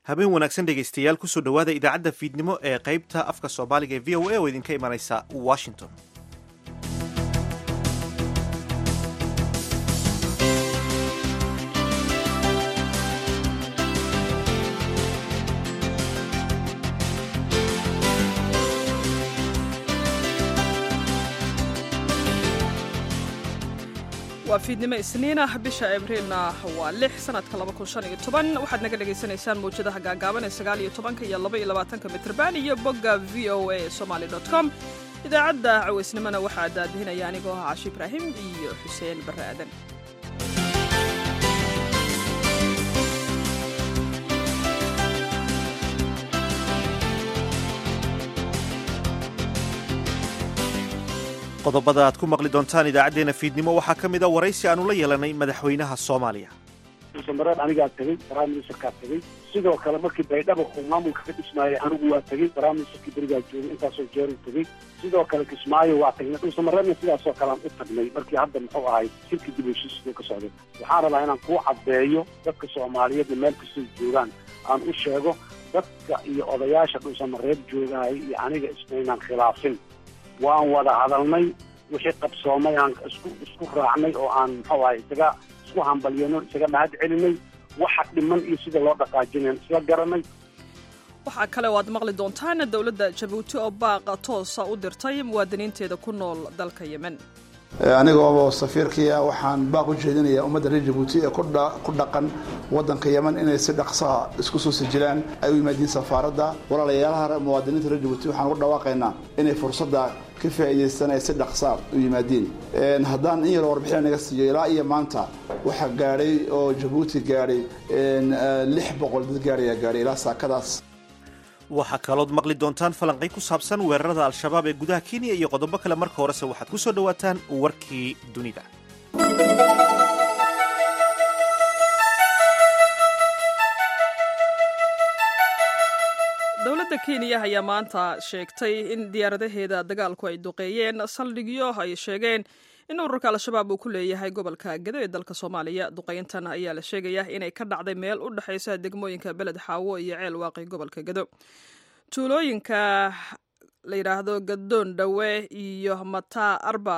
habeen wanaagsan dhegaystayaal kusoo dhowaada idaacadda fiidnimo ee qaybta afka soomaaliga ee v o a oo idinka imanaysa washington waa fiidnimo isniinah bisha abriilna waa lix sanadka waxaad naga dhagaysanaysaan mawjadaha gaagaaban ee sagaaliyo tobanka iyo laba iyo labaatanka mitrban iyo bogga v o a somaly com idaacadda cawaysnimona waxaa daadihinaya anigoo ah cashi ibraahim iyo xuseen barre aadan qodobada aad ku maqli doontaan idaacaddeenna fiidnimo waxaa ka mid a waraysi aanu la yeelanay madaxweynaha soomaaliya samareed anigaa tegey prime ministerkaa tegey sidoo kale markii baydhaba uu maamulka ka dhismaayay anigu waa tegey prime ministerkii berigaa joogay intaasoo jeeru tegey sidoo kale kismaayo waa tagnay dhulsamareedna sidaasoo kale aan u tagnay markii hadda muxuu ahay shirkii dib heshiiskuu ka socday waxaan rabaa inaan kuu caddeeyo dadka soomaaliyeedna meel kastay joogaan aan u sheego dadka iyo odayaasha dhulsamareed joogahay iyo aniga isnaynaan khilaafin waan wada hadalnay wixii qabsoomay aan isku isku raacnay oo aan muxuu ahay isaga isku hambalyano isaga mahad celinay waxa dhiman iyo sida loo dhaqaajinayn isla garanay waxaa kale oo aad maqli doontaan dowladda jabuuti oo baaqa toosa u dirtay muwaadiniinteeda ku nool dalka yemen anigoo safiirkii ah waxaan baaq u jeedinayaa ummadda reer jabuuti ee ku dhaqan waddanka yemen inay si dhaqsaha isku soo sijilaan ay u yimaadiin safaaradda walaalayaalaha muwaadiniinta reer jabuuti waxaan ugu dhawaaqaynaa inay fursadda ka faa'iidaystaan ay si dhaqsaa u yimaadiin haddaan in yar warbixina naga siiyo ilaa iyo maanta waxaa gaadhay oo jabuuti gaadhay lix boqol dad gaarayaa gaadhay ilaa saakadaas waxaa kalood maqli doontaan falanqay ku saabsan weerarada al-shabaab ee gudaha kenya iyo qodobo kale marka horese waxaad ku soo dhowaataan warkii dunida dowladda kenya ayaa maanta sheegtay in diyaaradaheeda dagaalku ay duqeeyeen saldhigyo ay sheegeen in ururka al-shabaab uu ku leeyahay gobolka gedo ee dalka soomaaliya duqeyntan ayaa la sheegayaa inay ka dhacday meel u dhexaysa degmooyinka beled xaawo iyo ceel waaqi gobolka gedo tuulooyinka la yidhaahdo gadoon dhawe iyo mataa arba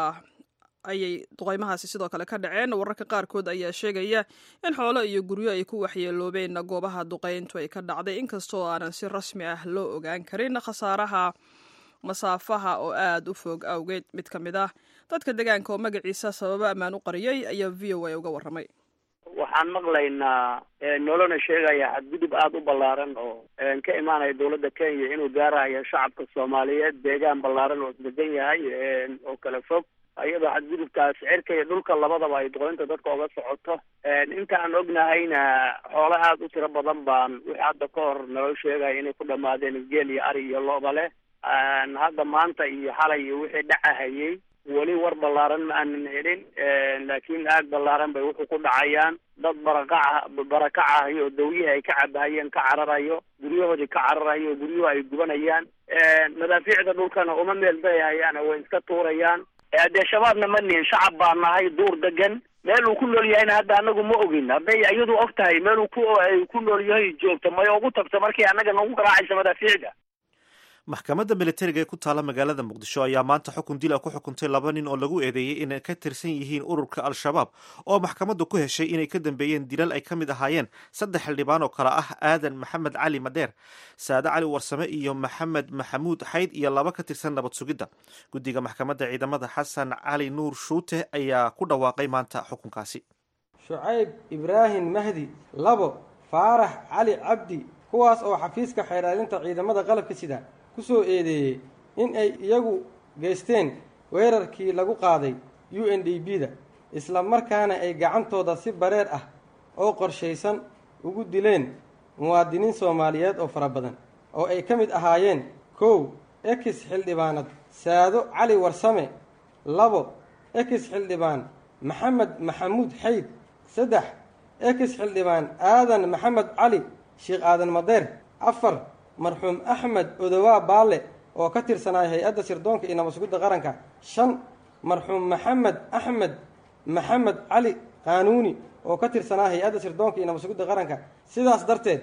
ayay duqeymahaasi sidoo kale ka dhaceen wararka qaarkood ayaa sheegaya in xoolo iyo guryo ay ku waxyeeloobeen goobaha duqeyntu ay ka dhacday inkastoo aanan si rasmi ah loo ogaan karin khasaaraha masaafaha oo aada u fog awgeed mid ka mid ah dadka deegaanka oo magaciisa sababo ammaan u qariyey ayaa v o a uga warramay waxaan maqlaynaa nolona sheegaya xadgudub aada u ballaaran oo ka imaanaya dowladda kenya inuu gaarayo shacabka soomaaliyeed deegaan ballaaran oo isdegan yahay oo kala fog iyadoo xadgudubkaas cirka iyo dhulka labadaba ay duqeynta dadka oga socoto inta aan ognahayna xoolo aada u tiro badan baan wixii hadda ka hor naloo sheegaya inay ku dhamaadeen geel iyo ari iyo looba leh hadda maanta iyo xalay iyo wixii dhacahayey weli war ballaaran ma aanan helin laakiin aag ballaaran bay wuxuu ku dhacayaan dad barakaca barakacahayo oo dawyihii ay ka cabahayeen ka cararayo guryahoodii ka cararayo guryuhu ay gubanayaan madaafiicda dhulkana uma meel dayahayaan way iska tuurayaan dee shabaabna ma nihin shacab baa nahay duur degan meel uu ku nool yahayna hadda anagu ma ogin hadday iyadu og tahay meel uu ku ku nool yahay joogto may ugu tagto markii annaga nagu garaacaysa madaafiicda maxkamadda militariga ee ku taala magaalada muqdisho ayaa maanta xukun dila ku xukuntay laba nin oo lagu eedeeyey inay ka tirsan yihiin ururka al-shabaab oo maxkamaddu ku heshay inay ka dambeeyeen dilal ay ka mid ahaayeen saddex xildhibaan oo kale ah aadan maxamed cali madheer saade cali warsame iyo maxamed maxamuud xayd iyo laba ka tirsan nabad sugidda guddiga maxkamadda ciidamada xasan cali nuur shuute ayaa ku dhawaaqay maanta xukunkaasi shucayb ibraahim mahdi labo faarax cali cabdi kuwaas oo xafiiska xeeraarinta ciidamada qalabka sida ku soo eedeeyey in ay iyagu geysteen weerarkii lagu qaaday u n d b da isla markaana ay gacantooda si bareer ah oo qorshaysan ugu dileen muwaadiniin soomaaliyeed oo fara badan oo ay ka mid ahaayeen kow ekis xildhibaanad saado cali warsame labo ekis xildhibaan maxamed maxamuud xayd saddex ekis xildhibaan aadan maxamed cali sheekh aadan madeer afar marxuum axmed odowaa baalle oo ka tirsanaya hay-adda sirdoonka iyo nabadsugidda qaranka shan marxuum maxamed axmed maxamed cali qaanuuni oo ka tirsanaa hay-adda sirdoonka iyo nabadsugidda qaranka sidaas darteed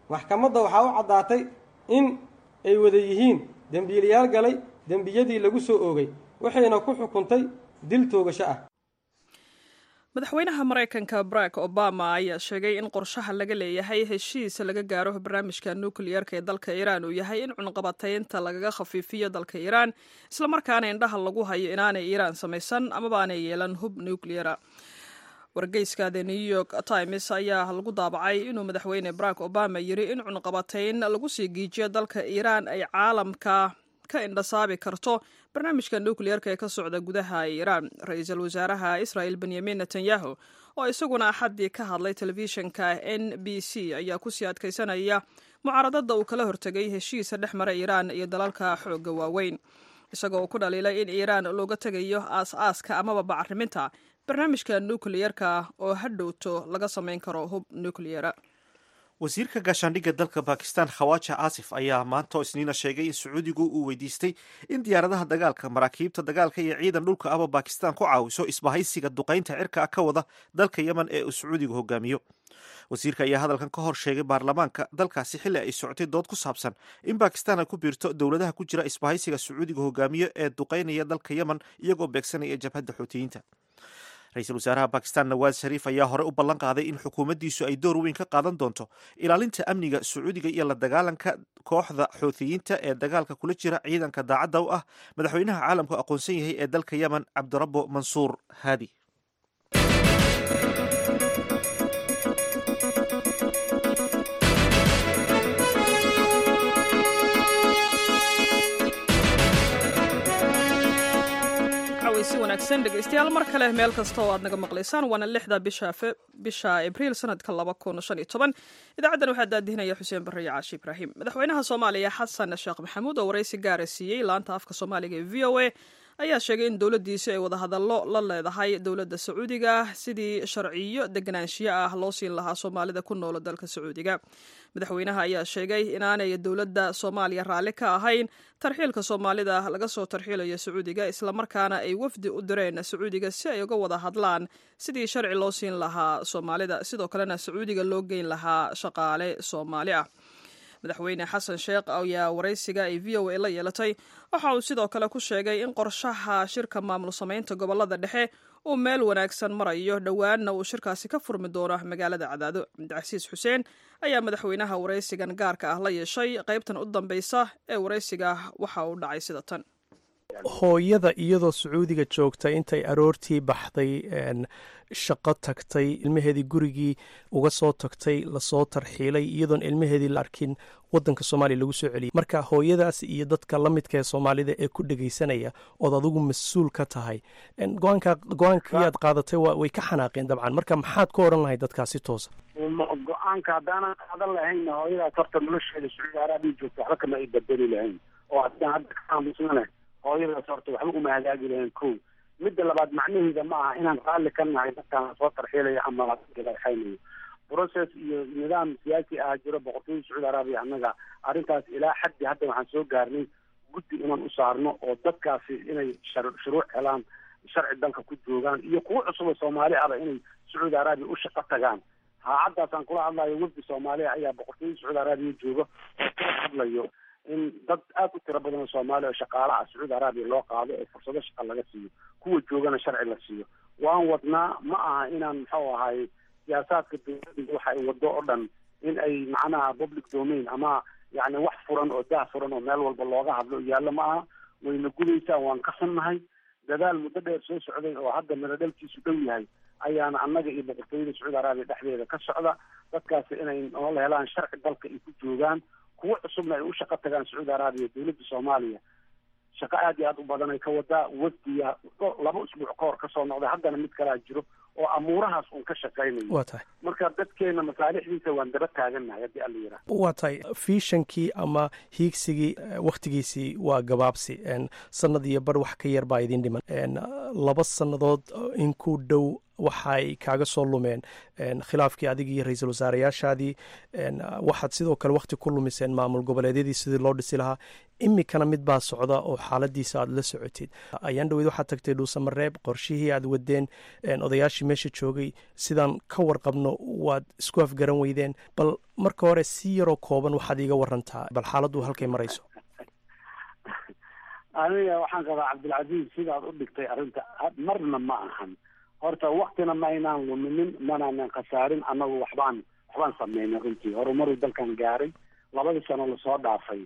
maxkamadda waxaa u caddaatay in ay wada yihiin dembiilayaal galay dembiyadii lagu soo oogay waxayna ku xukuntay dil toogasho ah madaxweynaha maraykanka barack obama ayaa sheegay in qorshaha laga leeyahay heshiis laga gaaro barnaamijka nukliyerka ee dalka iiraan uu yahay in cunqabataynta lagaga khafiifiyo dalka iiraan islamarkaana indhaha lagu hayo inaanay iiraan samaysan amaba aanay yeelan hub nukliyera wargeyska the new york times ayaa lagu daabacay inuu madaxweyne barack obama yiri in cunqabatayn lagu sii giijiyo dalka iiraan ay caalamka ka indhasaabi karto barnaamijka nukliyerka ee ka socda gudaha iiraan ra-iisul wasaaraha israel benyamin netanyahu oo isaguna axaddii ka hadlay telefishinka n b c ayaa kusii adkaysanaya mucaaradada uu kala hortegay heshiisa dhex mara iiraan iyo dalalka xoogga waaweyn isagoo uu ku dhaliilay in iiraan looga tegayo aas-aaska amaba bacriminta barnaamijka nukliyerka oo hadhowto laga samayn karo hub nukliyera wasiirka gaashaandhigga dalka bakistan khawaja aasif ayaa maanta oo isniina sheegay in sacuudigu uu weydiistay in diyaaradaha dagaalka maraakiibta dagaalka iyo ciidan dhulka aba bakistan ku caawiso isbahaysiga duqaynta cirka ka wada dalka yemen ee uu sacuudigu hogaamiyo wasiirka ayaa hadalkan ka hor sheegay baarlamaanka dalkaasi xilli ay socotay dood ku saabsan in bakistan ay ku biirto dowladaha ku jira isbahaysiga sacuudiga hogaamiyo ee duqaynaya dalka yemen iyagoo beegsanaya jabhadda xuutiyiinta ra-iisul wasaaraha bakistan nawaad shariif ayaa hore u ballan qaaday in xukuumaddiisu ay door weyn ka qaadan doonto ilaalinta amniga sacuudiga iyo la dagaalanka kooxda xuutiyiinta ee dagaalka kula jira ciidanka daacadda u ah madaxweynaha caalamku aqoonsan yahay ee dalka yemen cabdirabbo mansuur haadi si wanaagsan dhegeystayaal mar kale meel kasta oo aad naga maqlaysaan waana lixda bisha bisha abriil sanadka laba kun shan iyo toban idaacaddan waxaa daadihinaya xuseen barre iyo caashi ibraahim madaxweynaha soomaaliya xasan sheekh maxamuud oo waraysi gaara siiyey laanta afka soomaaliga ee v o a ayaa sheegay in dowladdiisi ay wadahadallo la leedahay dowladda sacuudiga sidii sharciyo deganaanshiyo ah loo siin lahaa soomaalida ku noola dalka sacuudiga madaxweynaha ayaa sheegay inaanay dowladda soomaaliya raalli ka ahayn tarxiilka soomaalida laga soo tarxiilayo sacuudiga islamarkaana ay wafdi u direen sacuudiga si ay uga wada hadlaan sidii sharci loo siin lahaa soomaalida sidoo kalena sacuudiga loo geyn lahaa shaqaale soomaali ah madaxweyne xasan sheekh ayaa waraysiga ay v o a la yeelatay waxa uu sidoo kale ku sheegay in qorshaha shirka maamul samaynta gobolada dhexe uu meel wanaagsan marayo dhowaanna uu shirkaasi ka furmi doono magaalada cadaado cabdicasiis xuseen ayaa madaxweynaha waraysigan gaarka ah la yeeshay qaybtan u dambeysa ee waraysiga waxa uu dhacay sida tan hooyada iyadoo sacuudiga joogta intay aroortii baxday shaqo tagtay ilmaheedii gurigii uga soo tagtay lasoo tarxiilay iyadoon ilmaheedii la arkin wadanka soomaaliya lagu soo celiyay marka hooyadaas iyo dadka la midka ee soomaalida ee ku dhegaysanaya ood adigu mas-uul ka tahay go-aankii aad qaadatay way ka xanaaqeen dabcan marka maxaad ku odhan lahay dadkaasi toosa go-aanka haddaanan qaadan lahayn hooyadaas horta nolosheeda sacuudi arabiya joogta waxba kama ay badeli lahayn oo haddaan hadda ka aamusnane hooyadaas horta waxba uma hagaagi lahayn ko midda labaad macnaheeda ma aha inaan raalli ka nahay dadkaan soo tarxiilaya ama laxaynayo process iyo nidaam siyaasi ah jiro boqortooyada sacuudi arabiya annaga arrintaas ilaa xaddi hadda waxaan soo gaarnay guddi inaan u saarno oo dadkaasi inay shuruuc helaan sharci dalka ku joogaan iyo kuwo cusub oo soomaali ahba inay sacuudi arabiya u shaqo tagaan haacaddaasaan kula hadlayo wafdi soomaaliya ayaa boqortooyada sacuudi arabiya jooga oo kala hadlayo in dad aad u tiro badan oo soomaaliya oo shaqaalaha sacuudi arabiya loo qaado oo fursado shaqa laga siiyo kuwa joogana sharci la siiyo waan wadnaa ma aha inaan muxuu ahay siyaasaadka dowladda waxa ay wado oo dhan in ay macnaha public domain ama yacni wax furan oo dah furan oo meel walba looga hadlo yaallo ma aha wayna gudaysaa waan ka xunnahay dadaal muddo dheer soo socday oo hadda miradhalkiisu dhow yahay ayaana annaga iyo boqortooyada sacuudi arabiya dhexdeeda ka socda dadkaasi inay nolol helaan sharci dalka ay ku joogaan kuwo cusubna ay u shaqo tagaan sacuudi arabiya dowladda soomaaliya shaqo aad iyo aad u badan ay ka wadaa wafdiya laba usbuuc ka hor kasoo noqday haddana mid kalaa jiro oo amuurahaas uun ka shaqaynayo waa tahay marka dadkeena masaalixdiisa waan daba taagannahay haddii alla yidhaah waa tahay fiishankii ama hiigsigii wakhtigiisii waa gabaabsi sanad iyo bar wax ka yar baa idin dhiman laba sannadood in ku dhow waxay kaaga soo lumeen khilaafkii adig iyo ra-iisul wasaareyaashaadii waxaad sidoo kale wakhti ku lumiseen maamul goboleedyadii sidii loo dhisi lahaa imikana mid baa socda oo xaaladiisa aad la socotid ayaan dhaweyd waxaad tagtay dhuusamareeb qorshihii aad wadeen odayaashii meesha joogay sidaan ka warqabno waad isku afgaran weydeen bal marka hore si yaroo kooban waxaad iiga warantaa bal xaaladdu halkay marayso aniga waxaan qabaa cabdilcasiis sidaad u dhigtay arrinta marna ma ahan horta waktina ma aynaan luminin manaanan khasaarin annagu waxbaan waxbaan sameynay runtii horumaruu dalkan gaaray labadii sano lasoo dhaafay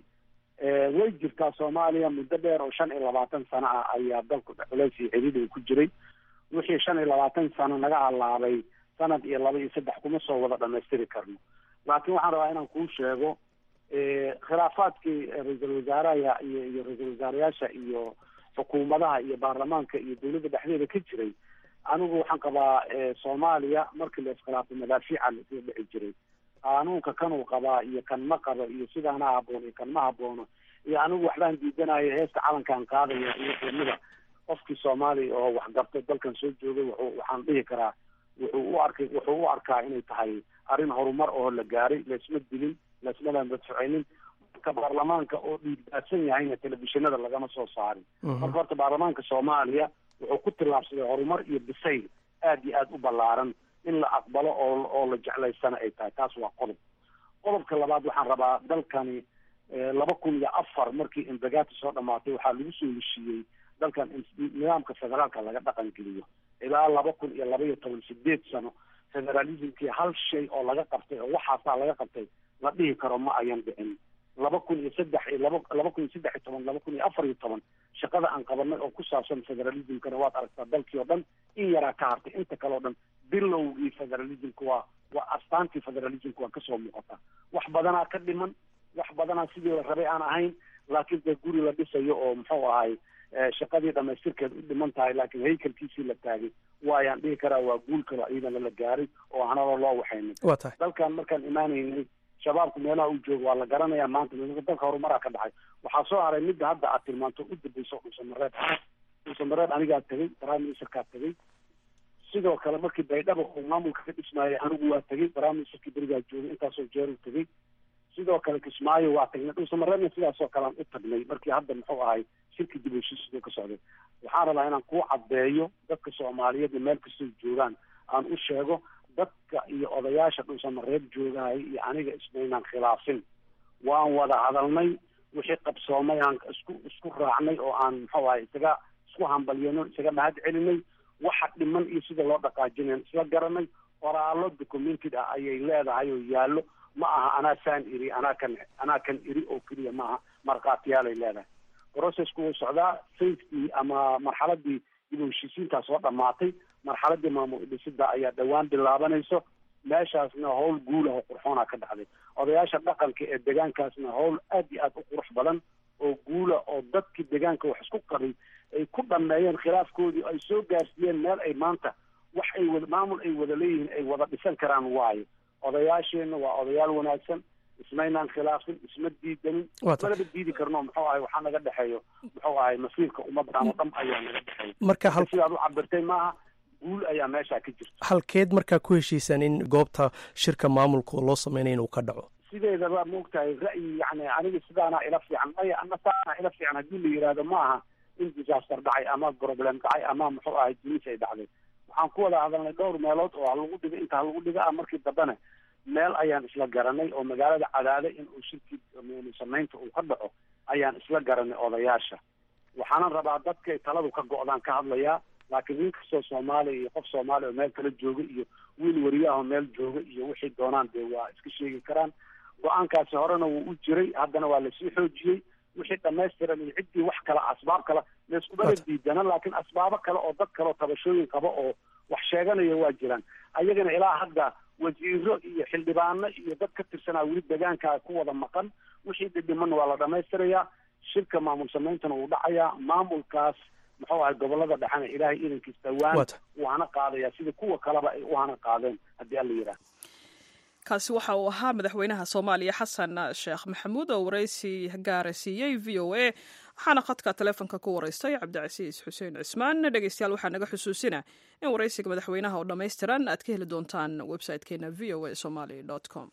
way jirtaa soomaaliya muddo dheer oo shan iyo labaatan sano ah ayaa dalku culeys iyo xidid uu ku jiray wixii shan iyo labaatan sano naga halaabay sanad iyo laba iyo saddex kuma soo wada dhamaystiri karno laakiin waxaan rabaa inaan kuu sheego khilaafaadkii ra-iisul wasaaraha iyo iyo ra-iisul wasaarayaasha iyo xukuumadaha iyo baarlamaanka iyo dawladda dhexdeeda ka jiray anigu waxaan qabaa soomaaliya markii la iskhilaafo madaafiica laisla dhici jiray qaanuunka kanuu qabaa iyo kan ma qabo iyo sidaana haboon iyo kan ma haboono iyo anigu waxbaan diidanayo heesta calankaan qaadaya iyo qiimada qofkii soomaaliya oo waxgarto dalkan soo joogay wuxuu waxaan dhihi karaa wuxuu u arkay wuxuu u arkaa inay tahay arrin horumar oo la gaaray laisma dilin laisma madfuceynin marka baarlamaanka oo dhiigbaadsan yahayna telefishinada lagama soo saarin marka horta baarlamaanka soomaaliya wuxuu ku tillaabsaday horumar iyo bisayl aad iyo aada u ballaaran in la aqbalo oo oo la jeclaysana ay tahay taas waa qodob qodobka labaad waxaan rabaa dalkani laba kun iyo afar markii imbagaati soo dhamaatay waxaa lagu soo heshiiyey dalkan nidaamka federaalka laga dhaqan geliyo ilaa laba kun iyo laba iyo toban sideed sano federalismkii hal shay oo laga qabtay oo waxaasaa laga qabtay la dhihi karo ma ayan dhicin laba kun iyo saddex iyo laba laba kun iyo saddex iyo toban laba kun iyo afar iyo toban shaqada aan qabanay oo ku saabsan federalismkana waad aragtaa dalkii oo dhan in yaraa ka hartay inta kale o dhan bilowgii federalismka waa waa astaantii federalismka waa kasoo muuqataa wax badanaa ka dhiman wax badanaa sidii la rabay aan ahayn laakiin dee guri la dhisayo oo muxuu ahay shaqadii dhamaystirkeed u dhiman tahay laakiin haykalkiisii la taagay waayaan dhihi karaa waa guul kalo iyadana la gaaray oo hanalo loo waxaynin waa tahay dalkan markaan imaanaynay shabaabku meelaha uu joogo waa la garanayaa maanta dalka horumaraa ka dhacay waxaa soo haray midda hadda aad tilmaanto u dambayso dhuusamareeb dhuusamareeb anigaa tegay prime ministerkaa tegay sidoo kale markii baydhaba uu maamulka ka dhismaayay anigu waa tegay prime ministerkii berigaa joogay intaasoo jeeru tegay sidoo kale kismaayo waa tagnay dhuusamareebna sidaasoo kale aan u tagnay markii hadda muxuu ahay shirki dib heshiisida ka socday waxaan rabaa inaan kuu caddeeyo dadka soomaaliyeedna meel kastoo joogaan aan u sheego dadka iyo odayaasha dhuusamareeb joogahaya iyo aniga ismaynaan khilaafin waan wada hadalnay wixii qabsoomay aan isku isku raacnay oo aan muxuu ahay isaga isku hambalyano isaga mahad celinay waxa dhiman iyo sida loo dhaqaajinayn isla garanay qoraallo documented ah ayay leedahay oo yaallo ma aha anaa saan iri anaa kan anaa kan iri oo keliya ma aha markhaatiyaalay leedahay processku wuu socdaa safety ama marxaladii dib u heshiisiintaa soo dhamaatay marxaladii maamul dhisida ayaa dhowaan bilaabanayso meeshaasna howl guulah oo qurxoona ka dhacday odayaasha dhaqanka ee deegaankaasna howl aad iyo aad u qurux badan oo guula oo dadkii deegaanka wax isku qabay ay ku dhameeyeen khilaafkoodii ay soo gaarsiiyeen meel ay maanta wax ay wada maamul ay wada leeyihiin ay wada dhisan karaan waayo odayaasheenna waa odayaal wanaagsan ismaynaan khilaafin isma diidanin malaba diidi karno muxuu ahay waxaa naga dhexeeyo muxuu ahay masiirka ummadan oo dhan ayaa naga dhexeeya marka hal sidaad u cabirtay maaha guul ayaa meeshaa ka jirta halkeed markaa ku heshiisaan in goobta shirka maamulka loo sameynaya inuu ka dhaco sideedaba maogtahay ra'yi yani aniga sidaanaa ila fiican maya ama saanaa ila fiican haddii la yidhaahdo ma aha in disaster dhacay ama problem dhacay ama muxuu ahay dunis ay dhacday waxaan ku wada hadalnay dhowr meelood oo halagu dhiga inta halagu dhiga ah markii dambena meel ayaan isla garanay oo magaalada cadaade in uu shirkii samaynta uu ka dhaco ayaan isla garanay odayaasha waxaanan rabaa dadkay taladu ka go-daan ka hadlayaa laakiin nin kastoo soomaaliya iyo qof soomaaliya oo meel kala jooga iyo wiil wariyaahoo meel jooga iyo wixii doonaan dee waa iska sheegi karaan go-aankaasi horena wuu u jiray haddana waa lasii xoojiyey wixii dhamaystiran iyo ciddii wax kale asbaab kale layskubala diidana laakiin asbaabo kale oo dad kaleoo tabashooyin qaba oo wax sheeganaya waa jiraan ayagana ilaa hadda wasiiro iyo xildhibaano iyo dad ka tirsanaa weli deegaankaa ku wada maqan wixii dhidhiman waa la dhamaystirayaa shirka maamul sameyntana wuu dhacayaa maamulkaas muxuu ahay gobolada dhexena ilaahay idankiis dhowaan wuu hana qaadayaa sida kuwa kaleba ay u hana qaadeen haddii alla yidhaah kaasi waxa uu ahaa madaxweynaha soomaaliya xasan sheekh maxamuud oo waraysi gaara siiyey v o a waxaana khadka taleefonka ku waraystay cabdicasiis xuseen cismaan dhegeystayaal waxaa naga xusuusina in waraysiga madaxweynaha oo dhammaystiran aad ka heli doontaan website-keena v o a somaly com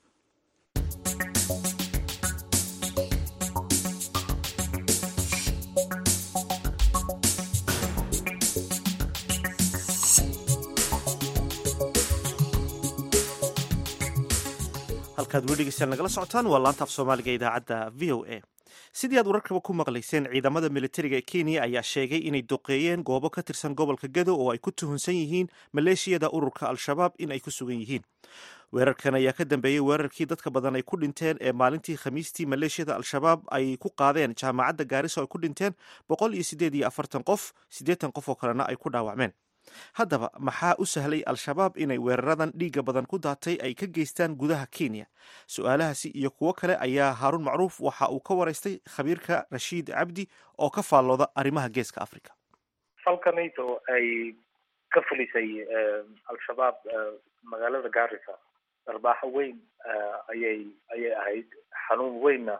halkaad weli dhegeystayaal nagala socotaan waa laanta af soomaaliga idaacadda v o a sidii aad wararkaba ku maqlayseen ciidamada militariga ee kenya ayaa sheegay inay duqeeyeen goobo ka tirsan gobolka gado oo ay ku tuhunsan yihiin maleeshiyada ururka al-shabaab in ay ku sugan yihiin weerarkan ayaa ka dambeeyey weerarkii dadka badan ay ku dhinteen ee maalintii khamiistii maleeshiyada al-shabaab ay ku qaadeen jaamacadda gaariso ay ku dhinteen boqol iyo sideed iyo afartan qof siddeetan qof oo kalena ay ku dhaawacmeen haddaba maxaa u sahlay al-shabaab inay weeraradan dhiigga badan ku daatay ay ka geystaan gudaha kenya su-aalahaasi iyo kuwo kale ayaa haaruun macruuf waxa uu ka waraystay khabiirka rashiid cabdi oo ka faallooda arrimaha geeska africa falkanayto ay ka fulisay al-shabaab magaalada gaarisa darbaaxo weyn ayay ayay ahayd xanuun weynna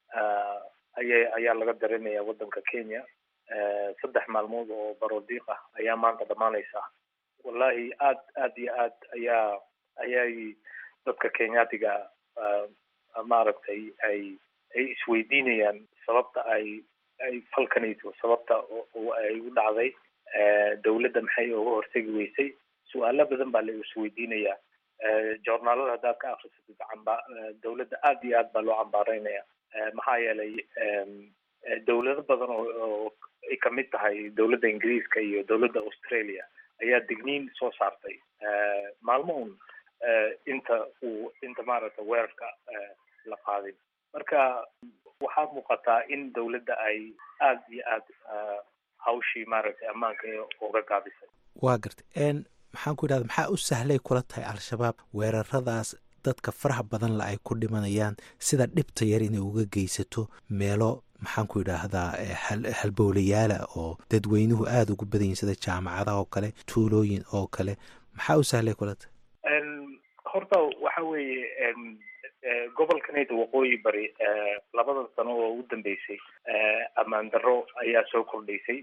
ayay ayaa laga dareemaya waddanka kenya saddex maalmood oo barodiiq ah ayaa maanta dhammaanaysa wallahi aad aad iyo aad ayaa ayay dadka kenyaatiga maaragtay ay ay isweydiinayaan sababta ay ay falkanayso sababta ay u dhacday dawladda maxay uga hortegi weysay su-aalo badan baa la isweydiinayaa journaalada haddaad ka akrisatid camba dawladda aad iyo aad baa loo cambaareynaya maxaa yeelay dawlado badan oo ay kamid tahay dawladda ingiriiska iyo dawladda australia ayaa digniin soo saartay maalmo un inta uu inta maaragta weerarka la qaadin marka waxaa muuqataa in dawladda ay aada iyo aad hawshii maaragtay ammaanka uga gaabisay waa gartay maxaan ku yidhahda maxaa u sahlay kula tahay al-shabaab weeraradaas dadka faraha badan la ay ku dhimanayaan sida dhibta yar inay uga geysato meelo maxaan ku yidhaahdaa halbowlayaala oo dadweynuhu aada ugu badan yihin sida jaamacadaha oo kale tuulooyin oo kale maxaa u sahlay kula tahay horta waxa weeye gobolkanayda waqooyi bari labadan sano oo u dambeysay ammaan darro ayaa soo kordhaysay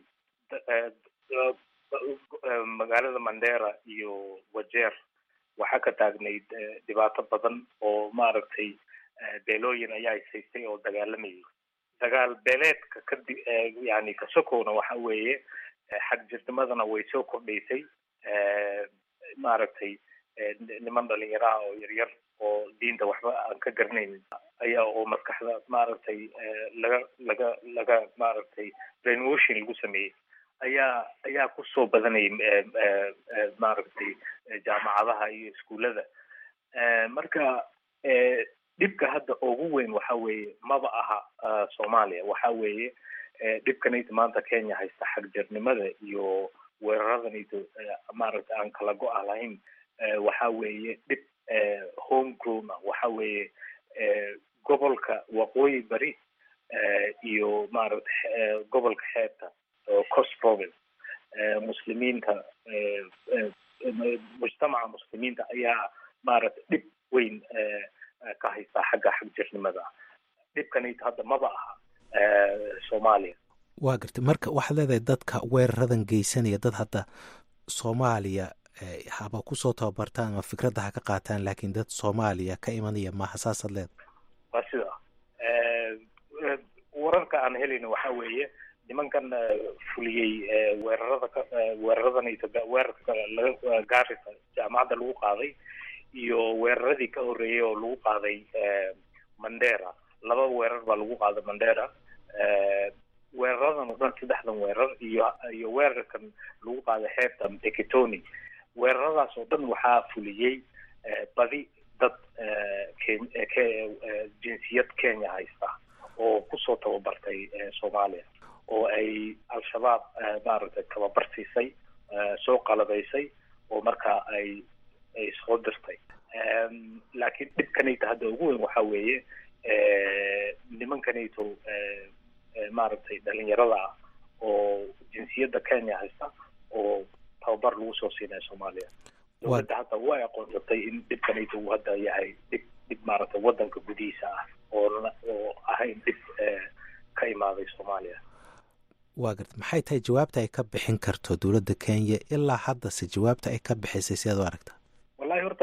magaalada mandera iyo wajeer waxaa ka taagnayd dhibaato badan oo maaragtay beelooyin ayaa ishaystay oo dagaalamayay dagaal beeleedka kadi yani kasokowna waxa weeye xagjirnimadana way soo kordhaysay maaragtay niman dhalinyaraha oo yaryar oo diinta waxba aan ka garanaynin ayaa oo maskaxda maaragtay laga laga laga maaragtay brainwashing lagu sameeyey ayaa ayaa kusoo badanayay maaragtay jaamacadaha iyo iskuullada marka dhibka hadda ugu weyn waxa weeye maba aha soomaaliya waxa weeye dhibkanayda maanta kenya haysta xagjirnimada iyo weeraradanayda maaragtay aan kala go-a lahayn waxa weeye dhib home grown ah waxa weeye gobolka waqooyi bari iyo maaragtay gobolka xeebta oo cost province muslimiinta mujtamaca muslimiinta ayaa maaragtay dhib weyn ka haystaa xagga xagjirnimada dhibkanayta hadda maba aha soomaaliya waa gartay marka waxaad leedahay dadka weeraradan geysanaya dad hadda soomaaliya haba kusoo tababartaan ama fikradda ha ka qaataan laakiin dad soomaaliya ka imanaya maaha saasaad leedahay waa sida wararka aan helayno waxa weeye nimankan fuliyey weerarada ka weeraradanaysa weerarka laga gaarisa jaamacadda lagu qaaday iyo weeraradii ka horreeyay oo lagu qaaday mandera laba weerar baa lagu qaaday mandera weeraradan oo dhan saddexdan weerar iyo iyo weerarkan lagu qaaday xeebta mteketoni weeraradaas oo dhan waxaa fuliyey badi dad jinsiyad kenya haysta oo kusoo tababartay soomaaliya oo ay al-shabaab maaragtay tababar siisay soo qalabaysay oo markaa ay ay soo dirtay laakiin dhibkanayta hadda ugu weyn waxa weeye nimankanayto maaragtay dhalinyarada ah oo jinsiyadda kenya haysta oo tababar lagu soo siinaya soomaaliya dowladda hadda way aqoonsatay in dhibkanayto uu hadda yahay dhib dhib maaragtay waddanka gudihiisa ah oo oo ahayn dhib ka imaaday soomaaliya waa garta maxay tahay jawaabta ay ka bixin karto dowladda kenya ilaa haddase jawaabta ay ka bixisay sidaad u aragtaa wallahi horta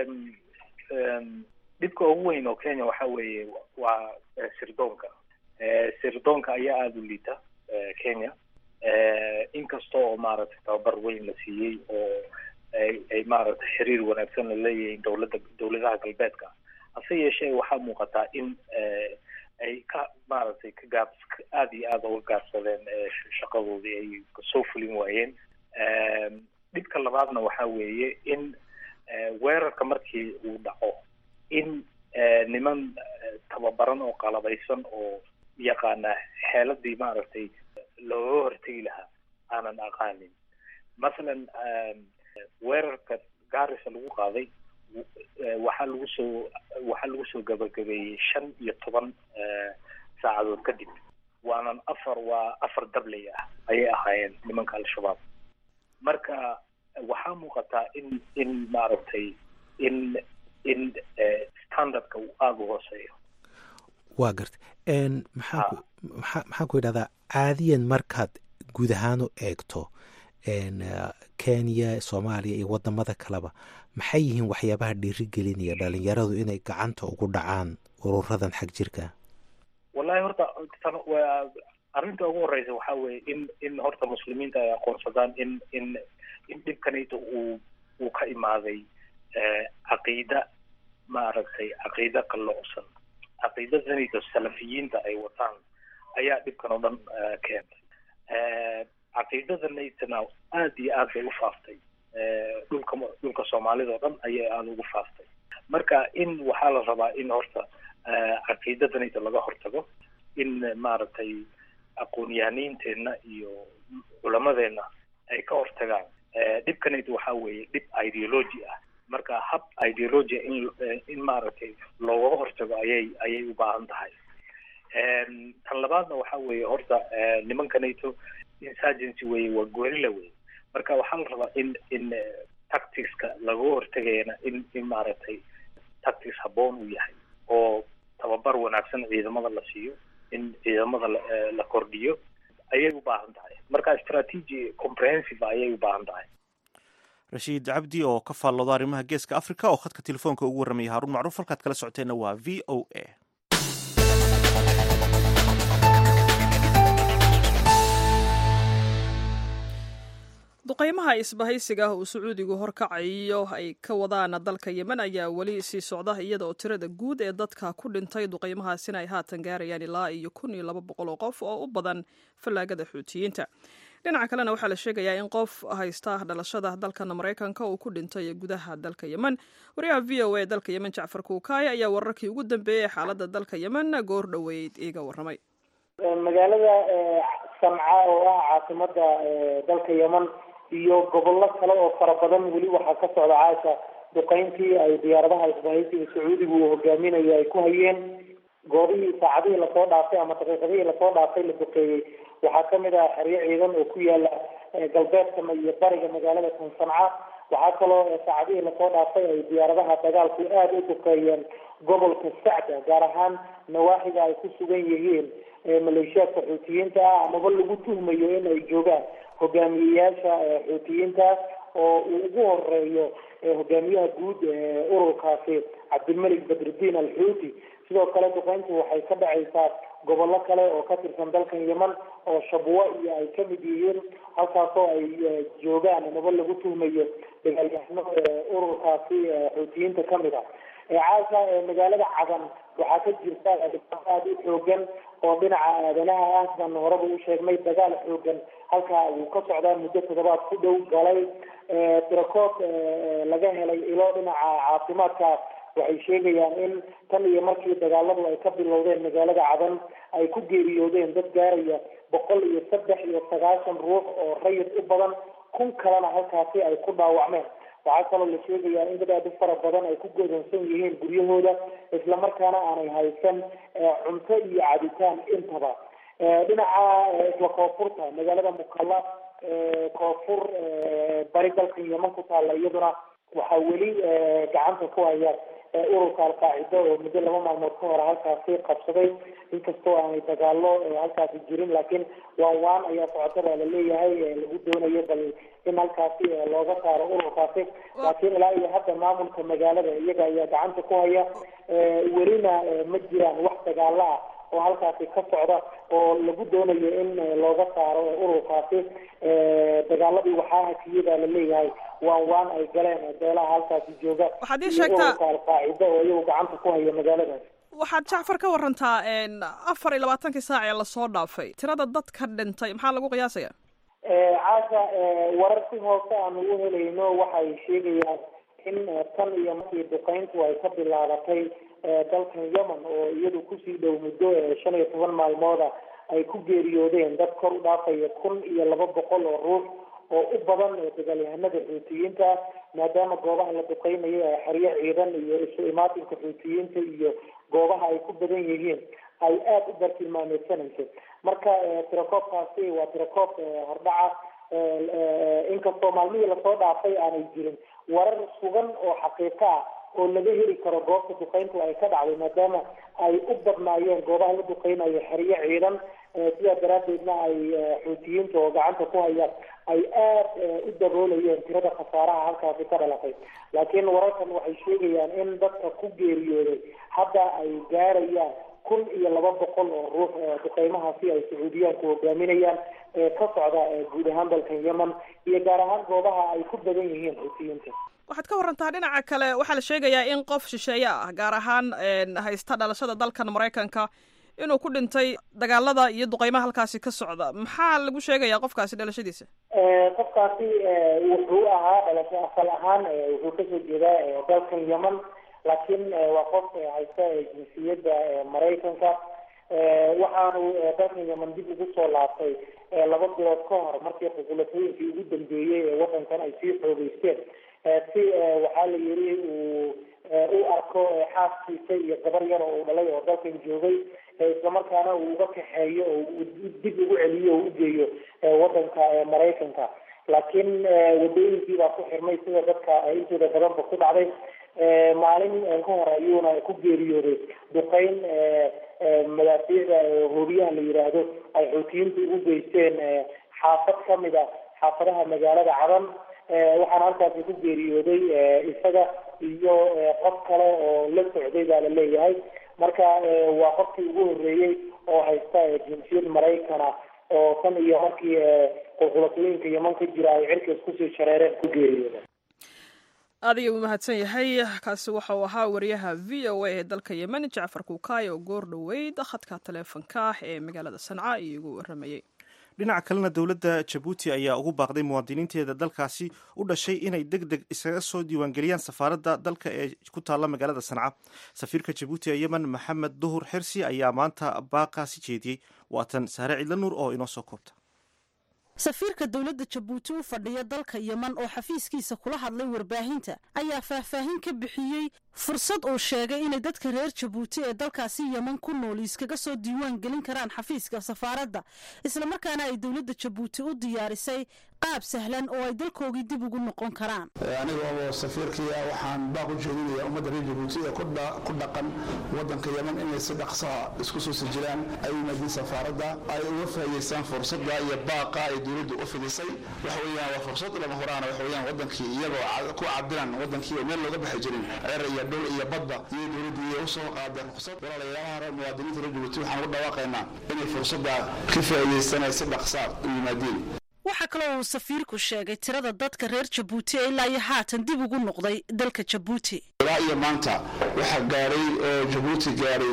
dhibka ugu weyn oo kenya waxa weeye waa sirdoonka sirdoonka ayaa aada u liita kenya inkasta oo maaragtay tababar weyn la siiyey oo ay ay maaragtay xiriir wanaagsan la leeyihiin dowladda dowladaha galbeedka hase yeeshee waxaa muuqataa in ay ka maaragtay ka gaab aada iyo aada uga gaabsadeen shaqadoodii ay soo fulin waayeen dhibka labaadna waxa weeye in weerarka markii uu dhaco in niman tababaran oo qalabaysan oo yaqaana xeeladii maaragtay looga hortegi lahaa aanan aqaanin masalan weerarka gaarisa lagu qaaday waxaa lagu soo waxaa lagu soo gabagabeeyey shan iyo toban saacadood kadib waanan afar waa afar dabley ah ayay ahaayeen nimanka al-shabaab marka waxaa muuqataa in in maaragtay in in standardka uu aada u hooseeyo waa garta maxaanku maa maxaan ku yidhahdaa caadiyan markaad guud ahaan u eegto kenya soomaaliya iyo wadamada kaleba maxay yihiin waxyaabaha dhiirigelinaya dhalinyaradu inay gacanta ugu dhacaan ururadan xag jirka wallahi horta arrinta ugu horeysa waxaa weeye in in horta muslimiinta ay aqoonsadaan in in in dhibkanayta uu uu ka imaaday caqiida maaragtay caqiida qalloocsan caqiidadanayta salafiyiinta ay wataan ayaa dhibkan oo dhan keentay caqiidadanaytana aada iyo aad bay u faaftay dhulka dhulka soomaalida oo dhan ayay aada ugu faaftay marka in waxaa la rabaa in horta caqiidadanayta laga hortago in maaragtay aqoon-yahaniinteenna iyo culamadeenna ay ka hortagaan dhibkanayta waxaa weeye dhib ideology ah marka hab ideologia in in maaragtay loogaga hortago ayay ayay u baahan tahay tan labaadna waxa weeye horta nimankanayto insurgency weye waa gorilla weye marka waxaa la rabaa in in tacticska lagaga hortagayana in in maaragtay tactics habboon uu yahay oo tababar wanaagsan ciidamada la siiyo in ciidamada la kordhiyo ayay u baahan tahay marka strategy comprehensive ayay u baahan tahay rashiid cabdi oo ka faallooda arrimaha geeska africa oo khadka telefoonka ugu warramaya haruun macruuf halkaad kala socoteenna waa v o a duqeymaha isbahaysiga uu sacuudigu horkacayo ay ka wadaan dalka yemen ayaa weli sii socda iyada oo tirada guud ee dadka ku dhintay duqeymahaasina ay haatan gaarayaan ilaa iyo kun iyo laba boqol oo qof oo u badan fallaagada xuutiyiinta dhinaca kalena waxaa la sheegayaa in qof haysta dhalashada dalkan maraykanka uu ku dhintay gudaha dalka yemen wariyaha v o a dalka yemen jacfar kuukaay ayaa wararkii ugu dambeeyey xaalada dalka yemen goor dhoweyd iiga warramay magaalada samca oo ah caasimada dalka yemen iyo gobollo kale oo fara badan weli waxaa ka socda caasha duqeyntii ay diyaaradaha isbahaysiga sacuudigu uu hogaaminayo ay ku hayeen goobihii saacadihii lasoo dhaafay ama daqiiqadihii lasoo dhaafay la duqeeyey waxaa kamid ah xeryo ciidan oo ku yaala galbeedka iyo bariga magaalada tan sanca waxaa kaloo saacadihii lasoo dhaafay ay diyaaradaha dagaalku aada u duqeeyeen gobolka sacda gaar ahaan nawaaxiga ay ku sugan yihiin maleeshiyaadka xuutiyiinta ah amaba lagu tuhmayo in ay joogaan hogaamiyeyaasha xuutiyiinta oo uu ugu horeeyo hogaamiyaha guud ururkaasi cabdilmalik badrudiin alxuuti sidoo kale duqeyntu waxay ka dhacaysaa gobollo kale oo ka tirsan dalkan yemen oo shabwo iyo ay kamid yihiin halkaasoo ay joogaan amaba lagu tuhmayo dagaalyahano ururkaasi xuutiyiinta kamid ah caasha magaalada cadan waxaa ka jirta aada u xoogan oo dhinaca aadanaha ah sidaan horeba u sheegnay dagaal xoogan halkaa uu ka socdaa muddo toddobaad ku dhow galay tirakood laga helay ilo dhinaca caafimaadka waxay sheegayaan in tan iyo markii dagaaladu ay ka bilowdeen magaalada cadan ay ku geeriyoodeen dad gaaraya boqol iyo saddex iyo sagaashan ruux oo rayid u badan kun kalena halkaasi ay ku dhaawacmeen waxaa kaloo la sheegayaa in dad aada u fara badan ay ku godansan yihiin guryahooda islamarkaana aanay haysan cunto iyo cabitaan intaba dhinaca isla koonfurta magaalada mukalla koonfur bari dalkan yeman ku taalla iyaduna waxaa weli gacanta ku haya ururka alqaacido oo muddo laba maalmood ka hore halkaasi qabsaday inkastoo aanay dagaalo halkaasi jirin laakiin waan waan ayaa socota baa laleeyahay lagu doonayo bal in halkaasi looga saaro ururkaasi laakiin ilaa iyo hadda maamulka magaalada iyaga ayaa gacanta ku haya welina ma jiraan wax dagaalo ah oo halkaasi ka socda oo lagu doonayo in looga saaro ururkaasi dagaaladii waxaa hakiyada laleeyahay waan waan ay galeen beelaha halkaasi jooga waxaad ii sheegtaa ururka alqaacida oo iyagu gacanta ku haya magaaladaas waxaad jacfar ka warantaa afar iyo labaatankii saac ee lasoo dhaafay tirada dadka dhintay maxaa lagu qiyaasaya caasha warar si hoose aanu u helayno waxay sheegayaan in tan iyo markii duqeyntu ay ka bilaabatay dalkan yemen oo iyadu kusii dhow muddo shan iyo toban maalmooda ay ku geeriyoodeen dad kor u dhaafaya kun iyo laba boqol oo ruux oo u badan dagaalyahanada xuutiyiinta maadaama goobaha la duqeynayo ee xeryo ciidan iyo isu imaatinka xuutiyiinta iyo goobaha ay ku badan yihiin ay aada u bartilmaameedsanayso marka tirakoobkaasi waa tirakoob hordhaca inkastoo maalmihii lasoo dhaafay aanay jirin warar sugan oo xaqiiqo ah oo laga heli karo goobta duqeyntu ay ka dhacday maadaama ay u badnaayeen goobaha la duqeynayo xeryo ciidan sidaa daraadeedna ay xuutiyiinta oo gacanta ku hayaan ay aada u daboolayeen tirada khasaaraha halkaasi ka dhalatay laakiin wararkan waxay sheegayaan in dadka ku geeriyooday hadda ay gaarayaan kun iyo laba boqol oo ruux duqeymahaasi ay sacuudiyaanku hogaaminayaan ee ka socda guud ahaan dalkan yemen iyo gaar ahaan goobaha ay ku badan yihiin xuutiyiinta waxaad ka warantaa dhinaca kale waxaa la sheegayaa in qof shisheeye ah gaar ahaan haysta dhalashada dalkan maraykanka inuu ku dhintay dagaalada iyo duqeymaha halkaasi ka socda maxaa lagu sheegayaa qofkaasi dhalashadiisa qofkaasi wuxuu ahaa dhalasho asal ahaan wuxuu kasoo jeedaa dalkan yemen laakiin waa qof haysta jinsiyadda maraykanka waxaanu dalkan yemen dib ugu soo laabtay laba bilood ka hor markii ququlatooyinkii ugu dambeeyey ee wadankan ay sii xoogeysteen si waxaa la yiri uu u arko xaaskiisa iyo gabar yar oo uu dhalay oo dalkan joogay islamarkaana uu uga kaxeeyo oo dib ugu celiyo oo ugeeyo wadanka maraykanka laakiin wadooyinkii baa ku xirmay sida dadka intooda badanba ku dhacday maalin ka hor ayuuna ku geeriyooday duqeyn madaafiicda hoobiyaha la yiraahdo ay xuutiyiintu ugu geysteen xaafad kamid a xaafadaha magaalada cadan waxaana halkaasi ku geeriyooday isaga iyo qof kale oo la socday baa la leeyahay marka waa qofkii ugu horeeyey oo haysta jinsiyad maraykana oo tan iyo markii qulqulatooyinka yeman ka jira ay cirkaas kusii shareereen ku geeriyooda aad ayuu u mahadsan yahay kaasi waxa uu ahaa wariyaha v o a ee dalka yemen jacfar kuukaay oo goor dhoweyd khadka taleefonka ah ee magaalada sanca iyogu waramayey dhinaca kalena dowladda jabuuti ayaa ugu baaqday muwaadiniinteeda dalkaasi u dhashay inay deg deg isaga soo diiwaangeliyaan safaaradda dalka ee ku taalla magaalada sanca safiirka jabuuti ee yemen maxamed duhur xirsi ayaa maanta baaqaasi jeediyey waatan saare cidla nuur oo inoo soo koobta safiirka dowladda jabuuti u fadhiya dalka yeman oo xafiiskiisa kula hadlay warbaahinta ayaa faahfaahin ka bixiyey fursad uu sheegay inay dadka reer jabuuti ee dalkaasi yeman ku nool iskaga soo diiwaan gelin karaan xafiiska safaaradda islamarkaana ay dowladda jabuuti u diyaarisay qaab sahlan oo ay dalkoogii dib ugu noqon karaan aniga oo safiirkii ah waxaan baaq u jeedinaya ummadda reer jabuuti ee ku dhaqan waddanka yeman inay si dhaqsaha isku soo sijiraan ay yimaadiin safaaradda ay uga faa'iidaystaan fursadda iyo baaqa ay dowladdu u fidisay waxa weeyaan waa fursad lama horaana waxa weeyaan waddankii iyagoo ku cabiran waddankii oo meel looga baxi jirin ceer iyo dhul iyo badda iyo dowladdu iyo usoo qaadeen ruqsad walaalayaalaha muwaadiniinta reer jabuuti waxaan ugu dhawaaqaynaa inay fursadda ka faa'iidaystaan ay si dhaqsaa u yimaadiin waxaa kaloo uu safiirku sheegay tirada dadka reer jabuuti ee ilaa iyo haatan dib ugu noqday dalka jabuuti ilaa iyo maanta waxaa gaaray oo jabuuti gaaray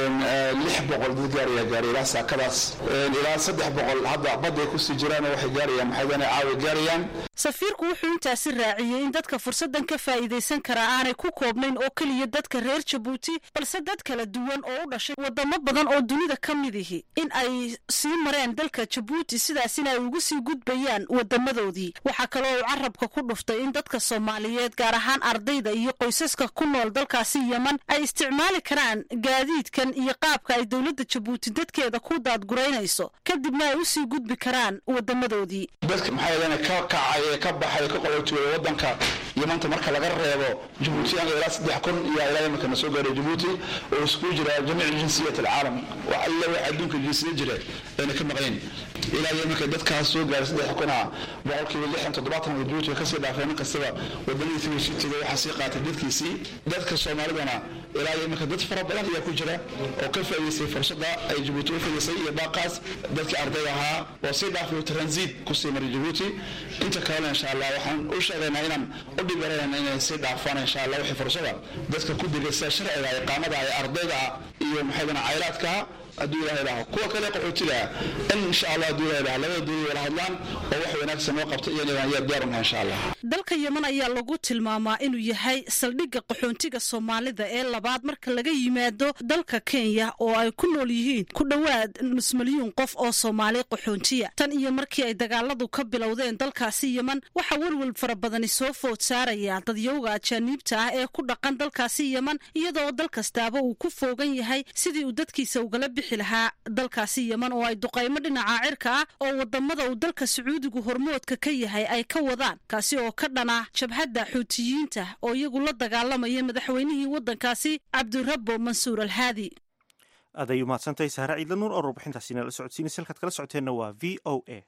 lix boqol dad gaaraya gaaray ilaa saakadaas ilaa saddex boqol hadda badda ay kusii jiraan waxay gaarayaan maxaydana caawa gaarayaan safiirku wuxuu intaasi raaciyey in dadka fursaddan ka faa'iidaysan karaa aanay ku koobnayn oo keliya dadka reer jabuuti balse dad kala duwan oo u dhashay wadamo badan oo dunida ka mid ihi in ay sii mareen dalka jabuuti sidaasina ay ugu sii gudbayaan wadamadoodii waxaa kaloo uu carabka ku dhuftay in dadka soomaaliyeed gaar ahaan ardayda iyo qoysaska ku nool dalkaasi yeman ay isticmaali karaan gaadiidkan iyo qaabka ay dowladda jabuuti dadkeeda ku daadguraynayso kadibna ay usii gudbi karaan wadamadoodii dadka maxaa ka kacay ee ka baxay ka qolotuway waddanka yamanta marka laga reebo jabuutiyaanka ilaa saddex kun iyo ilaa iminka na soo gaaray jabuuti oo iskugu jira jamiic jinsiyat alcaalam wax alle wax adduunka jinsiyad jira ayna ka maqnayn ilaa iminka dadkaas soo gaaray saddex kuna boqolkiiba lixdan toddobaatan oo jabuuti way kasii dhaafeen nin kastaba wadamadiisa tegay waxaa sii qaatay dadkiisii dadka soomaalidana ilaa iminka dad fara badan ayaa ku jira oo ka faa'iidaystay fursada ay jabuuti u fidisay iyo baaqaas dadkii ardayda ahaa oo sii dhaafay transit kusii maray jabuuti inta kalena insha allah waxaan u sheegaynaa inaan u dhibaranayna inay sii dhaafaan insha allah wixii fursada dadka ku digay sida sharciga iqaamada ay ardayda iyo maxaydana caylaadka hadduu ilahay dhaho kuwa kale qaxootiga in insha allah hadduu ilahay dhaho labada dowlad wala hadlaan oo wax wanaagsan noo qabta iyo inaan yaa diyaar unahay insha allah dalka yeman ayaa lagu tilmaamaa inuu yahay saldhigga qaxoontiga soomaalida ee labaad marka laga yimaado dalka kenya oo ay ku nool yihiin ku dhowaad nus milyuun qof oo soomaali qaxoontiya tan iyo markii ay dagaaladu ka bilowdeen dalkaasi yeman waxaa welwel fara badani soo food saaraya dadyowga ajaaniibta ah ee ku dhaqan dalkaasi yeman iyadoo dal kastaaba uu ku foogan yahay sidii uu dadkiisa ugala bixi lahaa dalkaasi yeman oo ay duqaymo dhinaca cirka ah oo wadamada uu dalka sacuudigu hormoodka ka yahay ay ka wadaan kaasi oo ka dhana jabhadda xuutiyiinta oo iyagu la dagaalamaya madaxweynihii waddankaasi cabdirabbo mansuur alhaadi aday umahadsantahay sahre ciidla nuur oo warbixintaasina la socodsiinaysa halkaad kala socoteenna waa v o a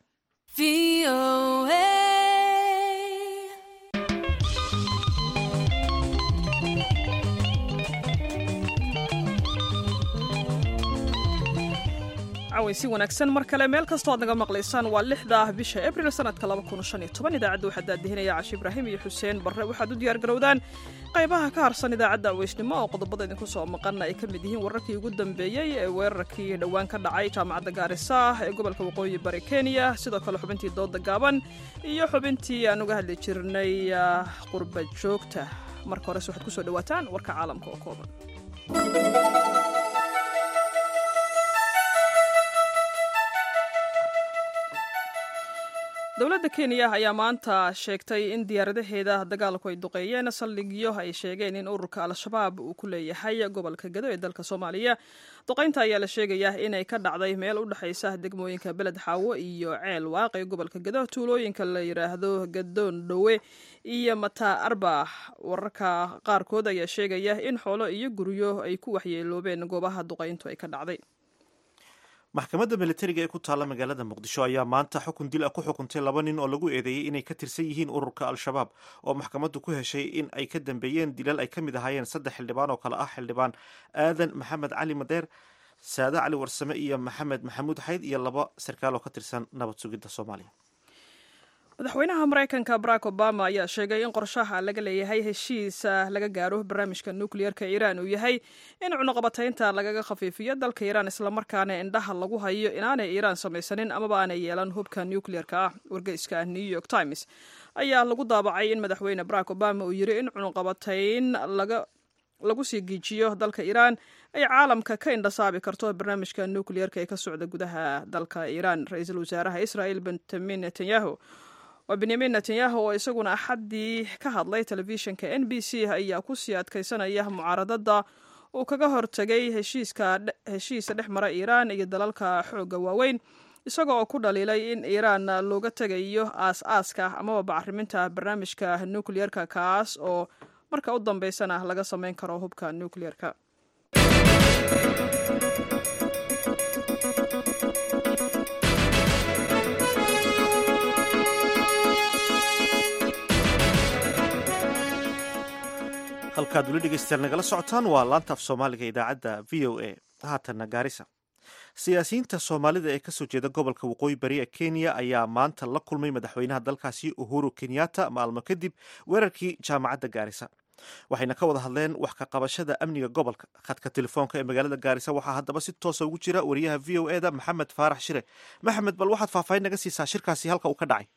si wanaagsan mar kale meel kastoo aad naga maqlaysaan waa lixda bisha abril sanadka idaacadda waxaa daadihinaya cashi ibraahim iyo xuseen barre waxaad u diyaargarowdaan qaybaha ka harsan idaacadda aweysnimo oo qodobada idinku soo maqana ay ka mid yihiin wararkii ugu dambeeyey ee weerarkii dhowaan ka dhacay jaamacadda gaarisa ee gobolka waqooyi bari kenya sidoo kale xubintii dooda gaaban iyo xubintii aan uga hadli jirnay qurba joogta marka hores waxaad kusoo dhawaataan warka caalamka oo kooban dowladda kenya ayaa maanta sheegtay in diyaaradaheeda dagaalku ay duqeeyeen saldhigyo ay sheegeen in ururka al-shabaab uu ku leeyahay gobolka gado ee dalka soomaaliya duqaynta ayaa la sheegayaa inay ka dhacday meel u dhexaysa degmooyinka beled xaawo iyo ceel waaqe gobolka gado tuulooyinka la yidhaahdo gadoon dhowe iyo mataa arbax wararka qaarkood ayaa sheegaya in xoolo iyo guryo ay ku waxyeeloobeen goobaha duqayntu ay ka dhacday maxkamadda militariga ee ku taalla magaalada muqdisho ayaa maanta xukun dil ah ku xukuntay laba nin oo lagu eedeeyey inay ka tirsan yihiin ururka al-shabaab oo maxkamaddu ku heshay in ay ka dambeeyeen dilal ay ka mid ahaayeen saddex xildhibaan oo kale ah xildhibaan aadan maxamed cali madeer saade cali warsame iyo maxamed maxamuud xayd iyo laba sarkaal oo ka tirsan nabad sugidda soomaaliya madaxweynaha maraykanka barack obama ayaa sheegay in qorshaha laga leeyahay heshiisa laga gaaro barnaamijka nukliyeerka iiraan uu yahay in cunuqabataynta lagaga khafiifiyo dalka iiraan islamarkaana indhaha lagu hayo inaanay iiraan samaysanin amaba aanay yeelan hubka nukliyeerka ah wargeyska new york times ayaa lagu daabacay in madaxweyne barack obama uu yiri in cunuqabatayn laga lagu sii giijiyo dalka iiraan ay caalamka ka indhasaabi karto barnaamijka nukliyeerka ee ka socda gudaha dalka iiraan ra-iisul wasaaraha israel benjamin netanyahu waa benyamin netanyahu oo isaguna axaddii ka hadlay telefishinka n b c ayaa kusii adkaysanaya mucaaradada uu kaga hortegay heshiisa dhex mara iiraan iyo dalalka xoogga waaweyn isaga oo ku dhaliilay in iiraan looga tegayo aas-aaska amaba bacriminta barnaamijka nukliyeerka kaas oo marka u dambeysana laga sameyn karo hubka nukliyeerka halkaad weli dhegeystayaal nagala socotaan waa laanta af soomaaliga idaacadda v o a haatanna gaarisa siyaasiyiinta soomaalida ee kasoo jeeda gobolka waqooyi bari ee kenya ayaa maanta la kulmay madaxweynaha dalkaasi uhuru kenyatta maalmo kadib weerarkii jaamacadda gaarisa waxayna ka wada hadleen wax ka qabashada amniga gobolka khadka telefoonka ee magaalada gaarisa waxaa haddaba si toosa ugu jira wariyaha v o e da maxamed faarax shire maxamed bal waxaad faahfaahin naga siisaa shirkaasi halka uu ka dhacay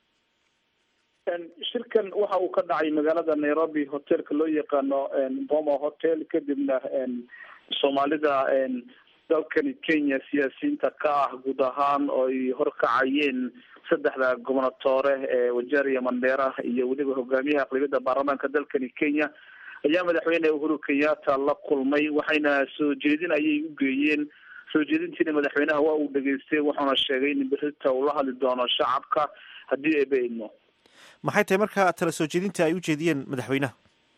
shirkan waxa uu ka dhacay magaalada nairobi hotelka loo yaqaano boma hotel kadibna soomaalida dalkani kenya siyaasiyiinta ka ah guud ahaan oo ay horkacayeen saddexda gobonatoore ee wajeeriya mandheera iyo weliba hogaamiyaha aqlibiyadda baarlamaanka dalkani kenya ayaa madaxweyne uhuru kenyatta la kulmay waxayna soo jeedin ayay u geeyeen soo jeedintiina madaxweynaha waa uu dhageystay wuxuuna sheegay in berita uu la hadli doono shacabka haddii ay ba idmo maxay tahay markaa tala soo jeedinta ay u jeediyeen madaxweynaha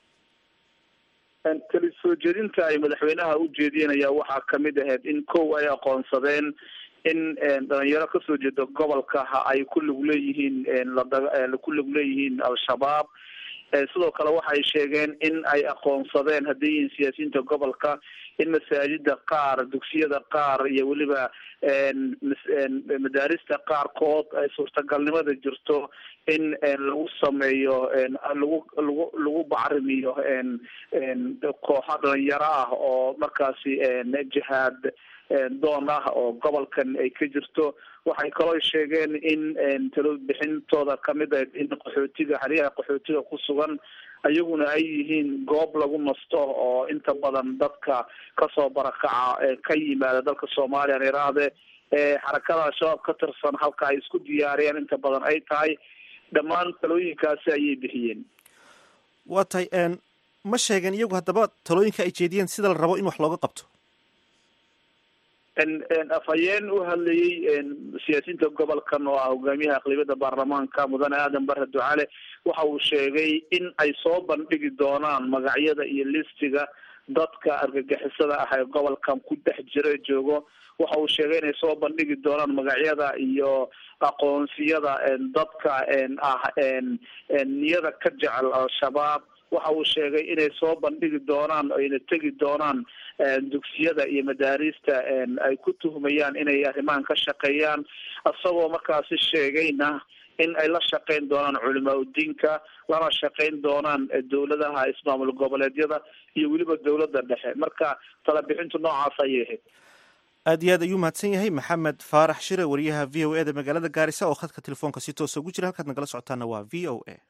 tali soo jeedinta ay madaxweynaha u jeediyeen ayaa waxaa kamid ahayd in kow ay aqoonsadeen in dhalinyaro kasoo jeeda gobolka ay ku lug leeyihiin ku lug leeyihiin al-shabaab sidoo kale waxay sheegeen in ay aqoonsadeen hadday yihiin siyaasiyiinta gobolka in masaajida qaar dugsiyada qaar iyo weliba madaarista qaarkood ay suurtagalnimada jirto in lagu sameeyo lagu lagu lagu bacrimiyo kooxo dhalinyaro ah oo markaasi jihaad doon ah oo gobolkan ay ka jirto waxay kaloo sheegeen in talo bixintooda kamid ah in qaxootiga xeryaha qaxootiga ku sugan ayaguna ay yihiin goob lagu nasto oo inta badan dadka kasoo barakaca ka yimaada dalka soomaaliya an iraahde xarakada al-shabaab ka tirsan halka ay isku diyaariyaan inta badan ay tahay dhammaan talooyinkaasi ayay bixiyeen waa tahay ma sheegeen iyagu haddaba talooyinka ay jeediyeen sida la rabo in wax looga qabto afhayeen u hadlayey siyaasiyiinta gobolkan oo ah hogaamiyaha aqlibiyada baarlamaanka mudane aadan bare ducale waxa uu sheegay in ay soo bandhigi doonaan magacyada iyo listiga dadka argagixisada ah ee gobolkan ku dhex jira joogo waxa uu sheegay inay soo bandhigi doonaan magacyada iyo aqoonsiyada dadka ah niyada ka jecel al-shabaab waxa uu sheegay inay soo bandhigi doonaan ayna tegi doonaan dugsiyada iyo madaarista ay ku tuhmayaan inay arrimahan ka shaqeeyaan isagoo markaasi sheegayna in ay la shaqeyn doonaan culimaa udiinka lana shaqeyn doonaan dowladaha ismaamul goboleedyada iyo weliba dowladda dhexe marka talabixintu noocaas ayay ahayd aad iyo aad ayuu mahadsan yahay maxamed faarax shire wariyaha v o e da magaalada gaarisa oo khadka telefoonka si toosa ugu jira halkaad nagala socotaana waa v o a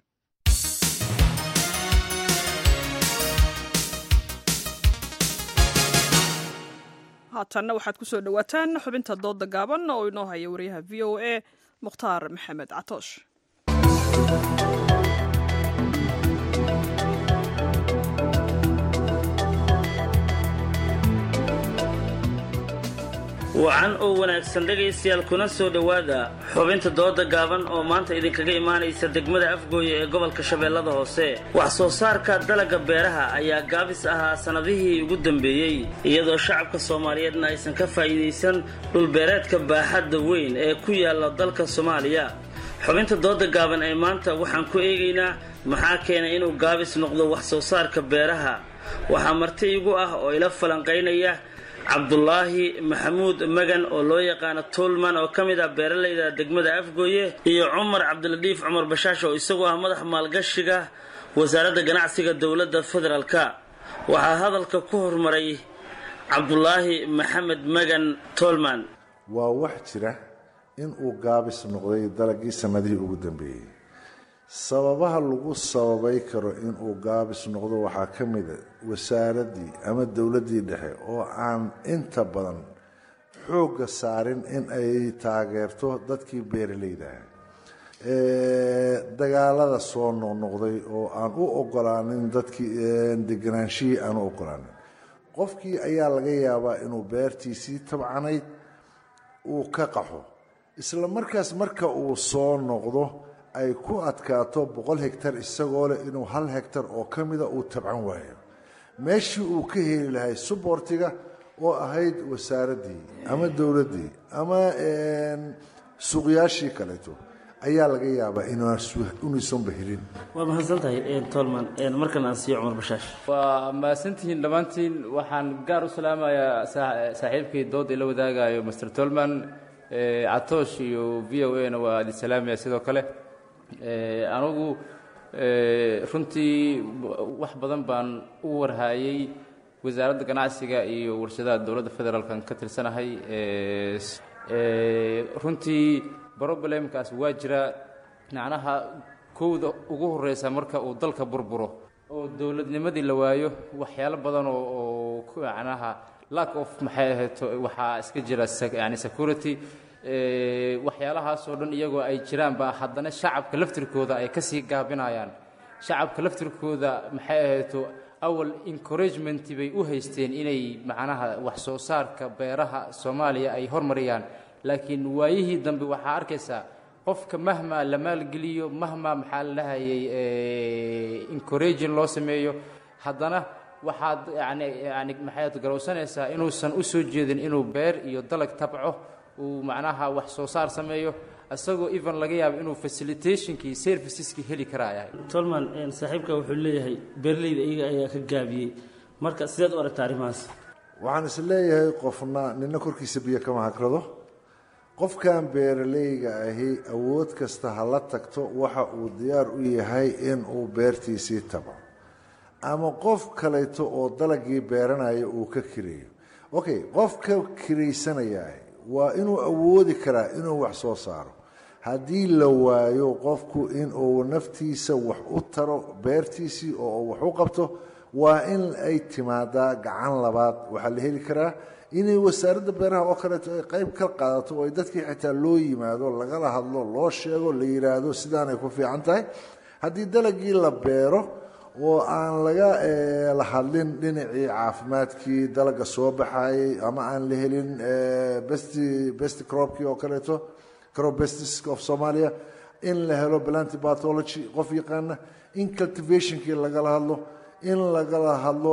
haatanna waxaad ku soo dhowaataan xubinta dooda gaaban oo inoo haya wariyaha v o a mukhtaar maxamed catoosh wacan oo wanaagsan dhegaystayaal kuna soo dhowaada xubinta dooda gaaban oo maanta idinkaga imaanaysa degmada afgooye ee gobolka shabeellada hoose wax soo saarka dalagga beeraha ayaa gaabis ahaa sannadihii ugu dambeeyey iyadoo shacabka soomaaliyeedna aysan ka faa'iidaysan dhulbeereedka baaxadda weyn ee ku yaalla dalka soomaaliya xubinta dooda gaaban ee maanta waxaan ku eegaynaa maxaa keenay inuu gaabis noqdo wax soo saarka beeraha waxaa marti igu ah oo ila falanqaynaya cabdulaahi maxamuud magan oo loo yaqaano tuulman oo ka mid ah beeralayda degmada afgooye iyo cumar cabdiladiif cumar bashaash oo isagoo ah madax maalgashiga wasaaradda ganacsiga dowladda federaalka waxaa hadalka ku hormaray cabdulaahi maxamed magan tuulman waa wax jira in uu gaabis noqday dalagii sannadihii ugu dambeeyey sababaha lagu sababay karo inuu gaabis noqdo waxaa ka mida wasaaraddii ama dowladdii dhexe oo aan inta badan xoogga saarin in ay taageerto dadkii beeralaydaha dagaalada soo noqnoqday oo aan u ogolaanin dadkii deganaanshihii aan u ogolaanin qofkii ayaa laga yaabaa inuu beertiisii tabcanayd uu ka qaxo isla markaas marka uu soo noqdo ay ku adkaato boqol hegtar isagoo leh inuu hal hegtar oo ka mida uu tabcan waayo meeshii uu ka heli lahay suboortiga oo ahayd wasaaraddii ama dowladdii ama suuqyaashii kaleeto ayaa laga yaabaa inuusanba helin waa mahadsantahay tolman markan aan siiyo cumar bashaash waa mahadsantihiin dhammaantiin waxaan gaar u salaamayaa saaxiibkii dooda ila wadaagayo master tolman catoosh iyo v o a na waa idin salaamaya sidoo kale anugu runtii wax badan baan u warhaayey wasaaradda ganacsiga iyo warshadaha dowladda federaalkan ka tirsanahay runtii broblem-kaas waa jira macnaha kowda ugu horeysa marka uu dalka burburo oo dowladnimadii la waayo waxyaalo badan oo oo macnaha lack of maxay ahayd waxaa iska jira yani security waxyaalahaasoo dhan iyagoo ay jiraanba haddana shacabka laftirkooda ay kasii gaabinayaan shacabka laftirkooda maxay ahayto awal encouragement bay u haysteen inay macnaha wax soo saarka beeraha soomaaliya ay hormariyaan laakiin waayihii dambe waxaa arkaysaa qofka mahmaa la maalgeliyo mahmaa maxaa la dhahayay encouraging loo sameeyo haddana waxaad yani yani maxaad garowsanaysaa inuusan u soo jeedin inuu beer iyo dalag tabco uu macnaha wax soo saar sameeyo isagoo even laga yaabo inuu facilitationkii serviceskii heli karaa yahay tolman saaxiibka wuxuu leeyahay beeraleyda iyaga ayaa ka gaabiyey marka sideed u aragta arrimahaas waxaan is leeyahay qofna nina korkiisa biyo kama hagrado qofkan beeralayga ahi awood kasta ha la tagto waxa uu diyaar u yahay in uu beertiisii tago ama qof kaleeto oo dalagii beeranaya uu ka kireeyo okay qofka kiraysanaya waa inuu awoodi karaa inuu wax soo saaro haddii la waayo qofku inuu naftiisa wax u taro beertiisii oo wax u qabto waa in ay timaadaa gacan labaad waxaa la heli karaa inay wasaaradda beeraha oo kaleeto ay qayb ka qaadato oo ay dadkii xitaa loo yimaado lagala hadlo loo sheego la yidhaahdo sidaanay ku fiican tahay haddii dalagii la beero oo aan laga la hadlin dhinacii caafimaadkii dalaga soo baxayay ama aan la helin best best cropkii oo kaleeto crop bestis of somalia in la helo planty pathology qof yaqaana in cultivationkii lagala hadlo in lagala hadlo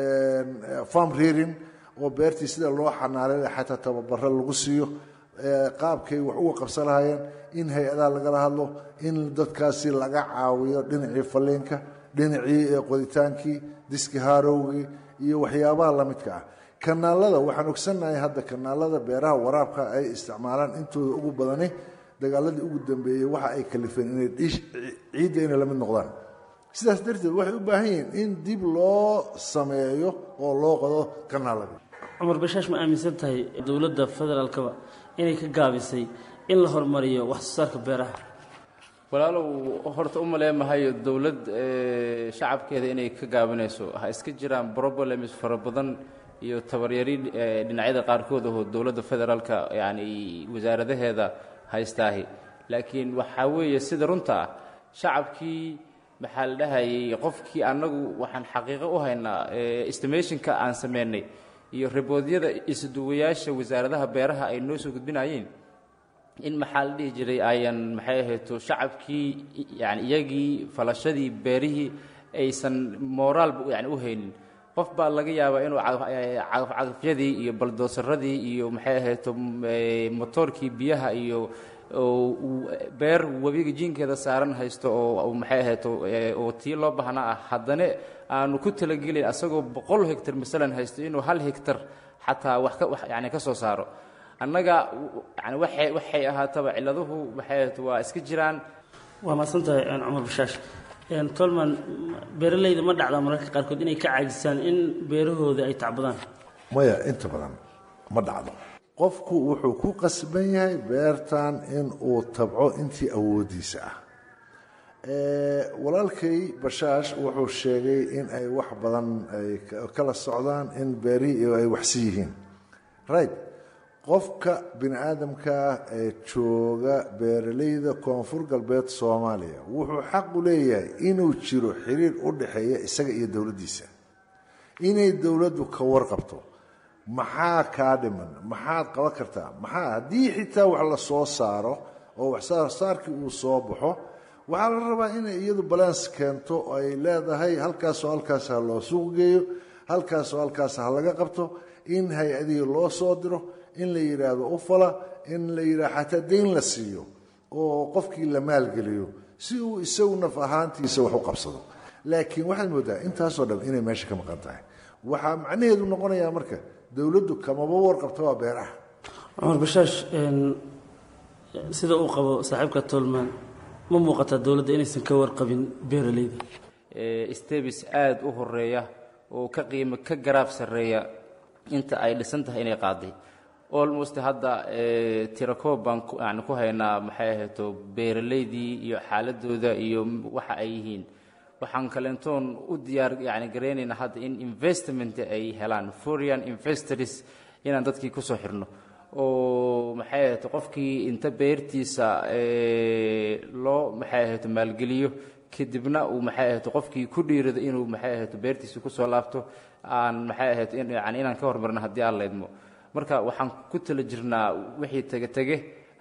farm rearing oo beertii sida loo xanaanay xataa tababaro lagu siiyo qaabkay wax uga qabsan lahaayeen in hay-adaha lagala hadlo in dadkaasi laga caawiyo dhinacii faliinka dhinacii qoditaankii diski haarowgii iyo waxyaabaha lamidka ah kanaalada waxaan ogsannahay hadda kanaalada beeraha waraabka ay isticmaalaan intooda ugu badani dagaaladii ugu dambeeyey waxa ay kalifeen inay ciidda inay la mid noqdaan sidaas darteed waxay u baahan yihiin in dib loo sameeyo oo loo qodo kanaaladii cumar bashaash ma aaminsan tahay dowladda federaalkaba inay ka gaabisay in la horumariyo wax soo saarka beeraha walaalow horta u maleemahayo dowlad shacabkeeda inay ka gaabinayso ha iska jiraan problems fara badan iyo tabaryari dhinacyada qaarkood oo dowladda federaalka yani wasaaradaheeda haystaahi laakiin waxaa weeye sida runta ah shacabkii maxaa la dhahayay qofkii annagu waxaan xaqiiqo u haynaa estimationka aan sameynay iyo riboodyada isuduwayaasha wasaaradaha beeraha ay noo soo gudbinayeen in maxaa la dhihi jiray ayan maxay ahayto shacabkii yani iyagii falashadii beerihii aysan mooraalba yani u haynin qof baa laga yaabaa inuu cagafcagafyadii iyo baldoosaradii iyo maxay ahayto motoorkii biyaha iyo beer webiga jiinkeeda saaran haysto oo maxay ahayto oo tii loo baahnaa ah haddana aanu ku talagelin asagoo boqol hegtar masalan haysto inuu hal hegtar xataa wax ka yani ka soo saaro annaga yani waxay waxay ahaataba ciladuhu maxay ahayto waa iska jiraan waa mahadsantahay cumar bashaash tolman beeralayda ma dhacdaa mararka qaarkood inay ka caajisaan in beerahooda ay tacbadaan maya inta badan ma dhacdo qofku wuxuu ku qasban yahay beertan in uu tabco intii awoodiisa ah walaalkay bashaash wuxuu sheegay in ay wax badan ay kala socdaan in beerihii ay waxsi yihiin right qofka bini aadamkaa ee jooga beeralayda koonfur galbeed soomaaliya wuxuu xaq u leeyahay inuu jiro xiriir u dhaxeeya isaga iyo dowladdiisa inay dowladdu ka warqabto maxaa kaa dhiman maxaad qaban kartaa maxaa haddii xitaa wax la soo saaro oo wax saarsaarkii uu soo baxo waxaa la rabaa inay iyadu balans keento oo ay leedahay halkaasoo halkaas ha loo suuq geeyo halkaasoo halkaas ha laga qabto in hay-adihii loo soo diro in la yidhaahdo u fala in la yidhahdo xataa dayn la siiyo oo qofkii la maalgeliyo si uu isagu naf ahaantiisa wax u qabsado laakiin waxaad moodaa intaasoo dhan inay meesha ka maqan tahay waxaa macnaheedu noqonayaa marka dowladdu kamaba warqabto waa beeraha cumar bashaash sida uu qabo saaxiibka tolman ma muuqataa dowladda inaysan ka warqabin beeralayda stebis aada u horeeya oo ka qiimo ka garaaf sarreeya inta ay dhisan tahay inay qaaday almost hadda tirakoob baan yani ku haynaa maxay ahayto beeralaydii iyo xaaladooda iyo waxa ay yihiin waxaan kaleentoon u diyaar yani garaynaynaa hadda in investment ay helaan foreign investors inaan dadkii kusoo xirno oo maxay ahayto qofkii inta beertiisa loo maxay ahayto maalgeliyo kadibna uu maxay ahayto qofkii ku dhiirado inuu maxay ahayto beertiisa kusoo laabto aan maxay ahayto yani inaan ka hormarno haddii aan leydmo marka waxaan ku tala jirnaa wixii tege tege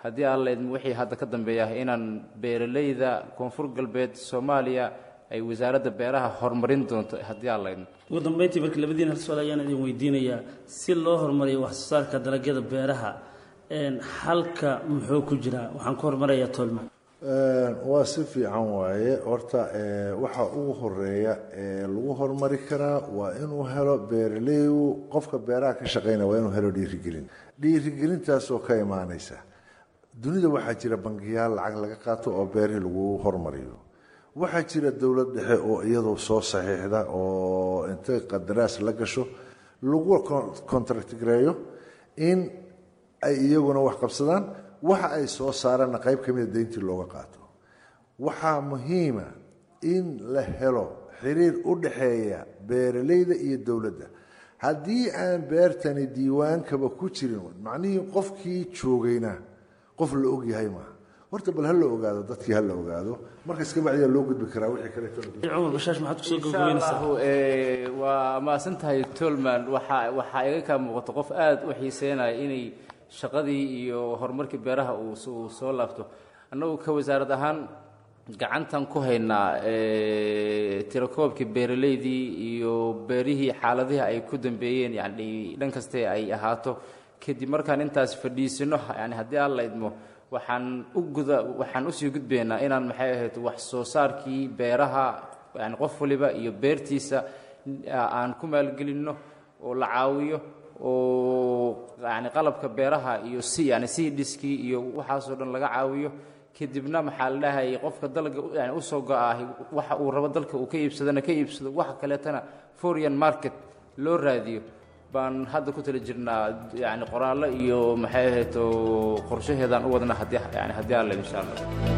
haddii aan laydmo wixii hadda ka dambeeya inaan beeralayda koonfur galbeed soomaaliya ay wasaaradda beeraha horumarin doonto haddii aan laydmo ugu dambeyntii marka labadiin hal su-aal ayaan idin weydiinayaa si loo horumariyo wax soo saarka dalagyada beeraha xalka muxuu ku jiraa waxaan ku horumarayaa tolman waa si fiican waaye horta waxa ugu horeeya ee lagu horumari karaa waa inuu helo beeraleygu qofka beeraha ka shaqeynaya waa inuu helo dhiirigelin dhiirigelintaasoo ka imaaneysa dunida waxaa jira bangiyaal lacag laga qaato oo beerihii lagu horumariyo waxaa jira dowlad dhexe oo iyadu soo saxiixda oo intay qadaraas la gasho lagu contractgareeyo in ay iyaguna wax qabsadaan waxa ay soo saarana qayb ka mida deyntii looga qaato waxaa muhiima in la helo xiriir u dhaxeeya beeraleyda iyo dowladda haddii aan beertani diiwaankaba ku jirin macnihii qofkii joogayna qof la ogyahay maaha horta bal ha la ogaado dadkii ha la ogaado marka iska bacdiyaa loo gudbi karaa wixii cumar bashaash maxaad kusoo gabagabeynaysaa waa maasan tahay tolman waxaa waxaa iga kaa muuqato qof aada u xiiseynaya inay shaqadii iyo horumarkii beeraha uu soo laabto annagu ka wasaarad ahaan gacantan ku haynaa tirakoobkii beeraleydii iyo beerihii xaaladihii ay ku dambeeyeen yani dhan kaste ay ahaato kadib markaan intaas fadhiisino yani haddii aan la idmo waxaan u guda waxaan usii gudbaynaa inaan maxay ahayd wax soo saarkii beeraha yani qof waliba iyo beertiisa aan ku maalgelinno oo la caawiyo oo yani qalabka beeraha iyo si yani sii dhiskii iyo waxaasoo dhan laga caawiyo kadibna maxaa la dhahayay qofka dalga yani usoo go-ah waxa uu rabo dalka uu ka iibsadana ka iibsado waxa kaleetana foreign market loo raadiyo baan hadda ku tala jirnaa yani qoraallo iyo maxay ahayd oo qorshaheedaan u wadna haddii yani haddii alle insha allah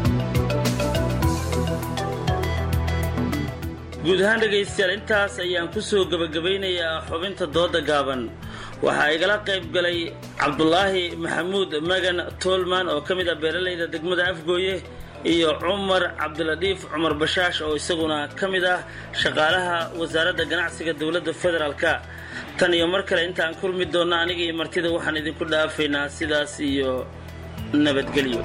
guud ahaan dhegaystayaal intaas ayaan ku soo gebagabaynayaa xubinta dooda gaaban waxaa igala qayb galay cabdulaahi maxamuud magan toolman oo ka mid ah beeralayda degmada afgooye iyo cumar cabdiladiif cumar bashaash oo isaguna ka mid ah shaqaalaha wasaaradda ganacsiga dowladda federaalka tan iyo mar kale intaan kulmi doonna aniga iyo martida waxaan idinku dhaafaynaa sidaas iyo nabadgelyo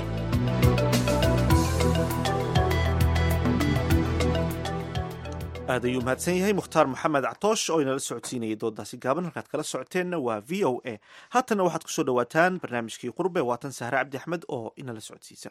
aad ayuu mahadsan yahay mukhtaar maxamed ctoosh oo inala socodsiinayay doodaasi gaaban halkaad kala socoteenna waa v o a haatanna waxaad kusoo dhawaataan barnaamijkii qurbe waatan sahre cabdi axmed oo inala socodsiisa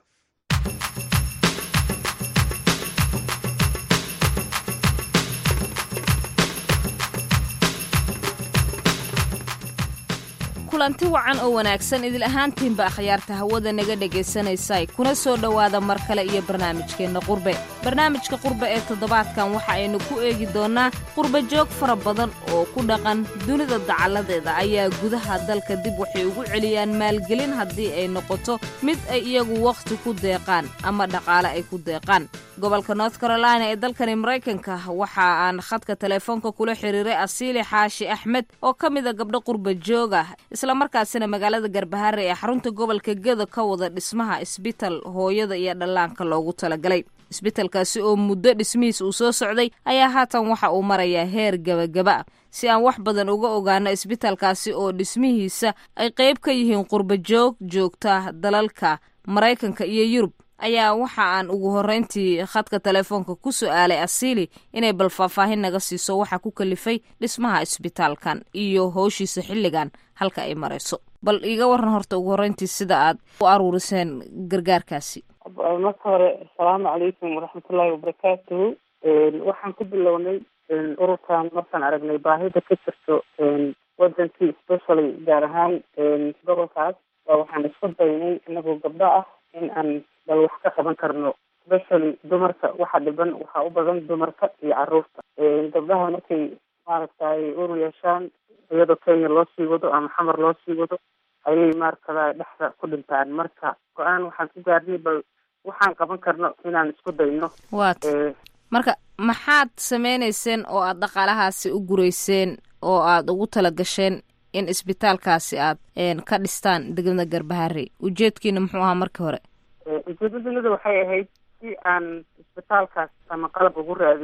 kulanti wacan oo wanaagsan idil ahaantiinba akhyaarta hawada naga dhagaysanaysay kuna soo dhowaada mar kale iyo barnaamijkeenna qurbe barnaamijka qurbe ee toddobaadkan waxa aynu ku eegi doonnaa qurbe joog fara badan oo ku dhaqan dunida dacalladeeda ayaa gudaha dalka dib waxay ugu celiyaan maalgelin haddii ay noqoto mid ay iyagu wakhti ku deeqaan ama dhaqaale ay ku deeqaan gobolka north carolina ee dalkani maraykanka waxa aan khadka teleefoonka kula xiriiray asiili xaashi axmed oo ka mida gabdho qurba jooga islamarkaasina magaalada garbahaare ee xarunta gobolka gedo ka wada dhismaha isbital hooyada iyo dhallaanka loogu talagalay isbitalkaasi oo muddo dhismihiis uu soo socday ayaa haatan waxa uu marayaa heer gebagaba ah si aan wax badan uga ogaano isbitalkaasi oo dhismihiisa ay qayb ka yihiin qurba joog joogta dalalka maraykanka iyo yurub ayaa waxa aan ugu horrayntii khadka telefoonka ku su'aalay asiili inay bal faahfaahin naga siiso waxa ku kalifay dhismaha isbitaalkan iyo howshiisa xilligan halka ay marayso bal iiga waran horta ugu horreyntii sida aad u aruuriseen gargaarkaasi marka hore asalaamu calaykum waraxmatullaahi wabarakaatuhu waxaan ku bilownay ururkan markaan aragnay baahida ka jirto wadankii specially gaar ahaan gobolkaas waxaan isku daynay inagoo gabdho ah in aan bal wax ka qaban karno specially dumarka waxa dhiban waxaa u badan dumarka iyo caruurta gabdhaha markay maaragtay ur yeeshaan iyadoo kenya loo sii wado ama xamar loo sii wado ayay maaragtada dhexda ku dhintaan marka go-aan waxaan ku gaarnay bal waxaan qaban karno inaan isku dayno waat marka maxaad sameynayseen oo aad dhaqaalahaasi u gureyseen oo aad ugu tala gasheen in isbitaalkaasi aad ka dhistaan degmada garbaharey ujeedkiina muxuu ahaa markii hore ujeedadunida waxay ahayd si aan isbitaalkaas ama qalab ugu raadino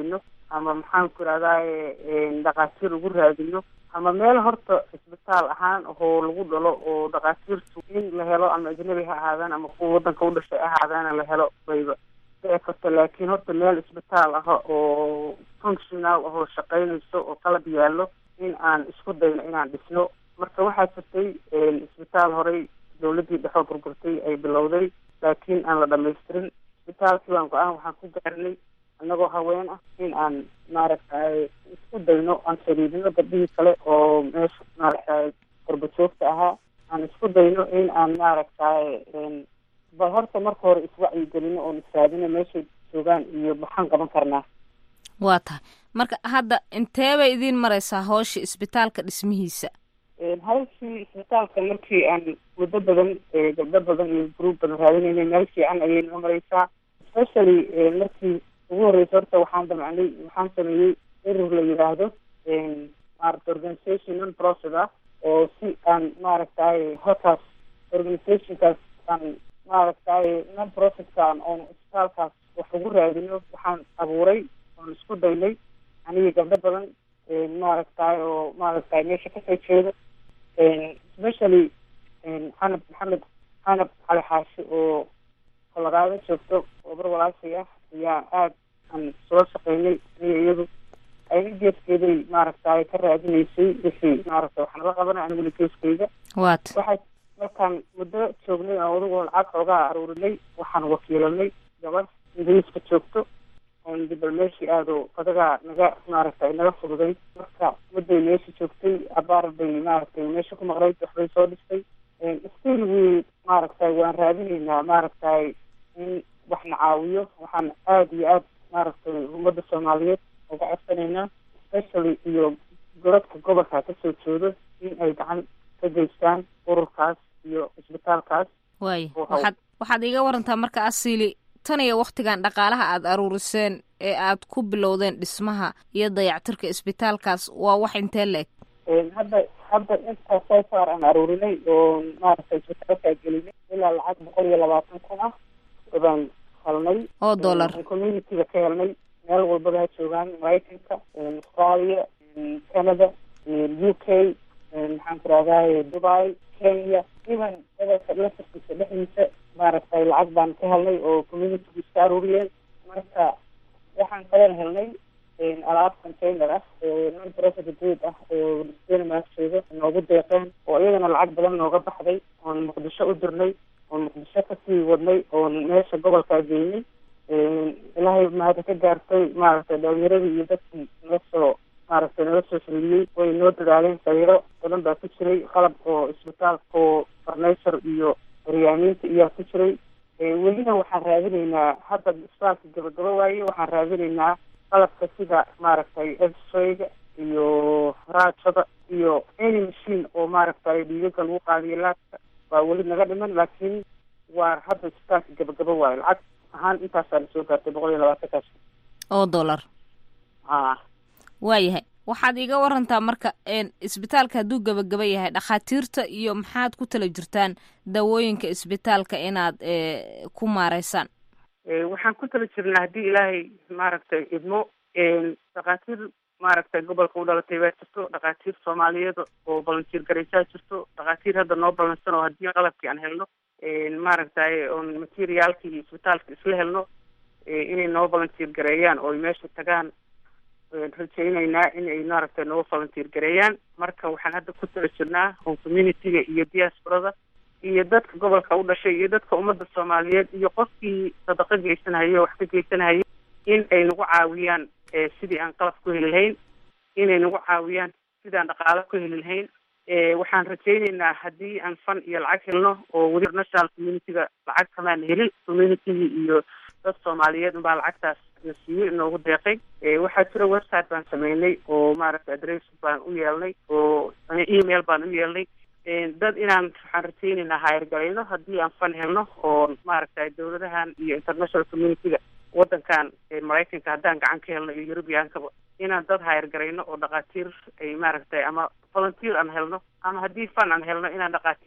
ama maxaan ku irahdaye dhakhaatiir ugu raadino ama meel horta isbitaal ahaan oo lagu dhalo oo dhakhaatiirtu in la helo ama ajnabi ha ahaadaan ama kuwa wadanka u dhashay ahaadaana la helo bayba dhici karta laakiin horta meel isbitaal ah oo functional ahoo shaqeynayso oo qalab yaallo in aan isku dayno inaan dhisno marka waxaa jirtay isbitaal horey dawladdii dhexoo burburtay ay bilowday laakiin aan la dhamaystirin isbitaalkii baan go-aan waxaan ku gaarnay annagoo haween ah in aan maaragtay isku dayno aan xiriirino gabdhihii kale oo meesha maaragtay qorbajoogta ahaa aan isku dayno in aan maaragtay bal horta marka hore iswacyigelino oon israadino meeshay joogaan iyo maxaan qaban karnaa waa tahay marka hadda intee bay idiin mareysaa howsha isbitaalka dhismihiisa hawshii isbitaalka markii aan muddo badan gabdho badan iyo gruub badan raadinayna meel fiican ayay noo mareysaa especially markii ugu horreysa horta waxaan damcnay waxaan sameeyey urur la yidhaahdo maarata organisation non profit ah oo si aan maaragtay halkaas organizationkaas aan maaragtay non profitkaan oon isbitaalkaas wax ugu raadino waxaan abuuray oon isku daynay anigii gabdho badan maaragtay oo maaragtay meesha kasoo jeeda especially xanab maxamed xanab cali xaashi oo kolagaada joogto obar walaashay ah ayaa aada aan soo shaqeynay aniga iyadu ayna geeskeeday maaragtay ka raadinaysay wixii maaragtay waxaan la qabanay aniguna geeskeyga wat waxay markaan muddo joognay oo adigoo lacag xoogaa aruurinay waxaan wakiilanay gabadh ingiriiska joogto oon dibal meeshii aado adagaa naga maaragtay naga fududay marka mudday meesha joogtay abaar bay maaragtay meesha ku maqnayd waxbay soo dhistay still wi maaragtay waan raadinaynaa maaragtay in wax na caawiyo waxaan aada iyo aada maaragtay ummadda soomaaliyeed uga codsanaynaa especially iyo goladka gobolka kasoo jeedo in ay gacan ka geystaan ururkaas iyo isbitaalkaas waay waxaad waxaad iiga warantaa marka asili tan iyo waktigan dhaqaalaha aada aruuriseen ee aad ku bilowdeen dhismaha iyo dayactirka isbitaalkaas waa wax intee la-eg hadda hadda intaas soo saar aan aruurinay oo maaragtay isbitaalkaa gelinay ilaa lacag boqol iyo labaatan kun ah baan helnay oo dollar communityga ka helnay meel walbaba ha joogaan maraykanka australia canada u k maxaan ku rahdaye dubai kenya even gobolka laftarkiisa dhexdiisa maaragtay lacag baan ka helnay oo communitygu iska aruuriyeen marka waxaan kaloo helnay alaab container ah oo non profit good ah oo denmark jooga noogu deeqeen oo iyadana lacag badan nooga baxday oon muqdisho u dirnay oon muqdisho kasii wadnay oon meesha gobolkaa geynay ilaahay mahada ka gaartay maaragtay dhalinyaradii iyo dadkii noo soo maaragtay nala soo xiliyey way noo dadaaleen sariiro badan baa ku jiray qalab oo isbitaalka oo farnature iyo horyaamiinta iyaa ku jiray welina waxaan raadinaynaa hadda isbitaalka gabagabo waaye waxaan raadinaynaa qalabka sida maaragtay x-rayga iyo raajada iyo any machine oo maaragtay dhiigaga lagu qaadiyo laabka waa weli naga dhiman laakiin waa hadda isbitaalka gabagabo waaye lacag ahaan intaasaa la soo gaartay boqol iyo labaatankaas oo dollar a waayahay waxaad iiga warantaa marka isbitaalka hadduu gabagaba yahay dhakhaatiirta iyo maxaad ku tala jirtaan daawooyinka isbitaalka inaad ku maareysaan waxaan ku tala jirnaa haddii ilaahay maaragtay idmo dhakhaatiir maaragtay gobolka u dhalatay baa jirto dhakhaatiir soomaaliyeed oo volunteer garaysaa jirto dhakhaatiir hadda noo balansan oo haddii qalabkii aan helno maaragtay oon materiaalkii isbitaalka isla helno inay noo volunteer gareeyaan oo ay meesha tagaan rajaynaynaa in ay maaragtay noo volunteer gareeyaan marka waxaan hadda ku tala jirnaa oo communityga iyo diasporada iyo dadka gobolka u dhashay iyo dadka ummadda soomaaliyeed iyo qofkii sadaqo geysanhayo wax ka geysanhayo in ay nagu caawiyaan sidii aan qalab ku heli lahayn inay nagu caawiyaan sidii aan dhaqaalo ku heli lahayn waxaan rajaynaynaa haddii aan fan iyo lacag helno oo weli national communityga lacag kamaan helin communitygii iyo dad soomaaliyeed unbaa lacagtaas na siiyey inoogu deeqay waxaa jira website baan sameynay oo maaragtay adress baan u yeelnay oo email baan u yeelnay dad inaan waxaan rajaynaynaa hayargalayno haddii aan fan helno oo maaragtay dawladahan iyo international communityga wadankan maraykanka haddaan gacan ka helno iyo eurubiyankaba inaan dad hayargarayno oo dhakhaatiir ay maaragtay ama volunteer aan helno ama haddii fan aan helno inaan dhakhaatiir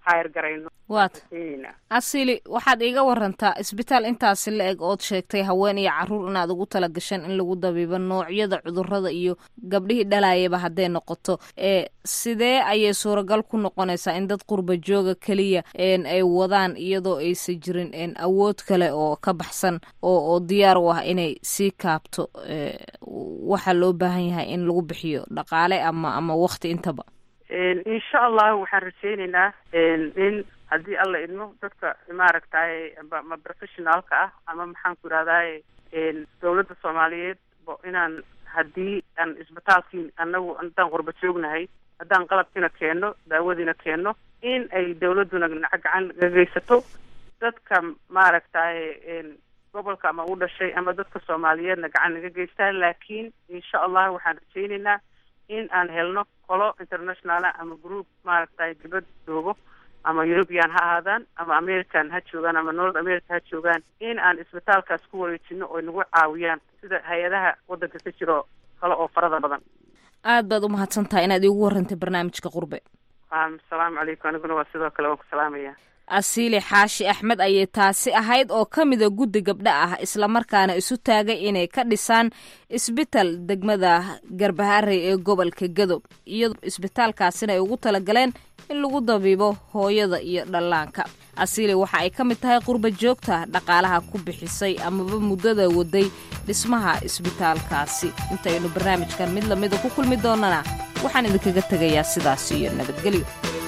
hayr garayno waata asili waxaad iiga warantaa isbitaal intaasi la eg ood sheegtay haween iyo caruur inaad ugu tala gasheen in lagu dabiibo noocyada cudurada iyo gabdhihii dhalaayaba hadday noqoto ee sidee ayay suuragal ku noqonaysaa in dad qurba jooga keliya ay wadaan iyadoo aysan jirin awood kale oo ka baxsan oo oo diyaar u ah inay sii kaabto waxaa loo baahan yahay in lagu bixiyo dhaqaale ama ama wakti intaba insha allah waxaan rajeyneynaa in haddii alla idmo dadka maaragtay ma professionaalka ah ama maxaan ku irahdaye dawladda soomaaliyeed inaan haddii aan isbitaalkii anagu haddaan qurba joognahay haddaan qalabkiina keenno daawadiina keenno in ay dawladduna gacan ga geysato dadka maaragtay gobolka ama u dhashay ama dadka soomaaliyeedna gacan naga geystaan laakiin insha allah waxaan rajeyneynaa in aan helno qolo internationala ama group maaragtay dibad joogo ama european ha ahaadaan ama american ha joogaan ama north america ha joogaan in aan isbitaalkaas ku wareejino oo nagu caawiyaan sida hay-adaha waddanka ka jiro kale oo farada badan aad baad u mahadsan tahay inaad iigu warantay barnaamijka qurbe asalaamu calaykum aniguna waa sidoo kale waan ku salaamaya asiili xaashi axmed ayay taasi ahayd oo ka mida guddi gabdha ah islamarkaana isu taagay inay ka dhisaan isbital degmada garbaharey ee gobolka gadob iyadoo isbitaalkaasina ay ugu talagaleen in lagu dabiibo hooyada iyo dhallaanka asiili waxa ay ka mid tahay qurba joogta dhaqaalaha ku bixisay amaba muddada waday dhismaha isbitaalkaasi intaynu barnaamijkan mid lamida ku kulmi doonana waxaan idinkaga tegayaa sidaas iyo nabadgelyo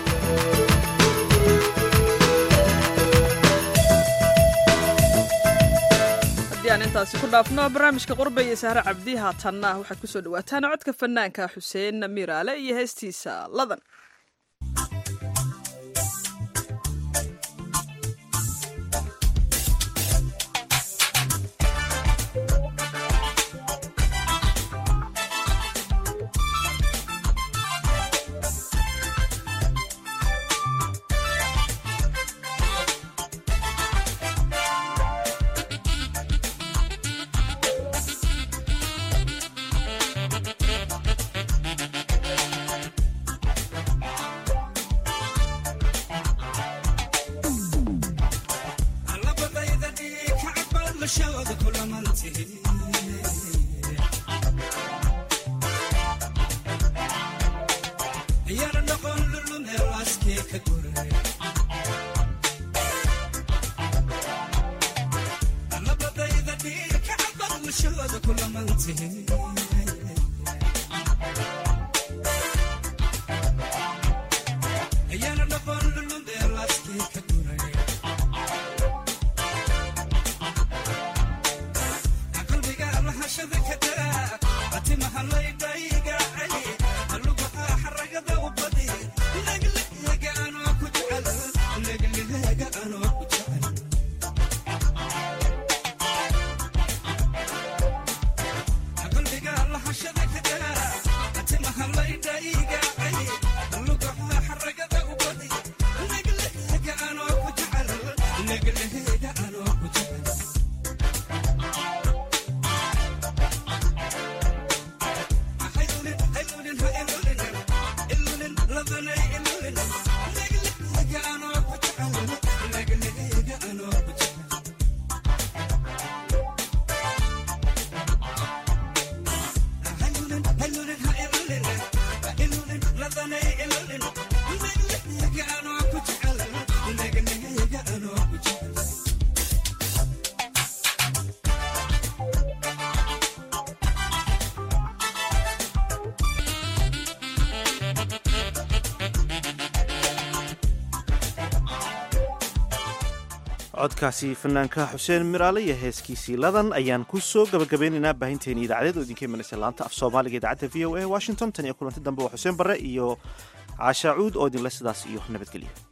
aan intaasi ku dhaafno barnaamijka qurba iyo sahre cabdi haatanna waxaad kusoo dhawaataan codka fanaanka xuseen miraale iyo heestiisa ladan codkaasi fanaanka xuseen miraale iyo heeskiisii ladan ayaan ku soo gabagabeynaynaa baahinteeni idaacadeed oo idinka imanaysa laanta af soomaaliga idaacadda v o a washington tan iyo kulanti dambe waa xuseen barre iyo caashaacuud oo idinle sidaas iyo nabadgelyo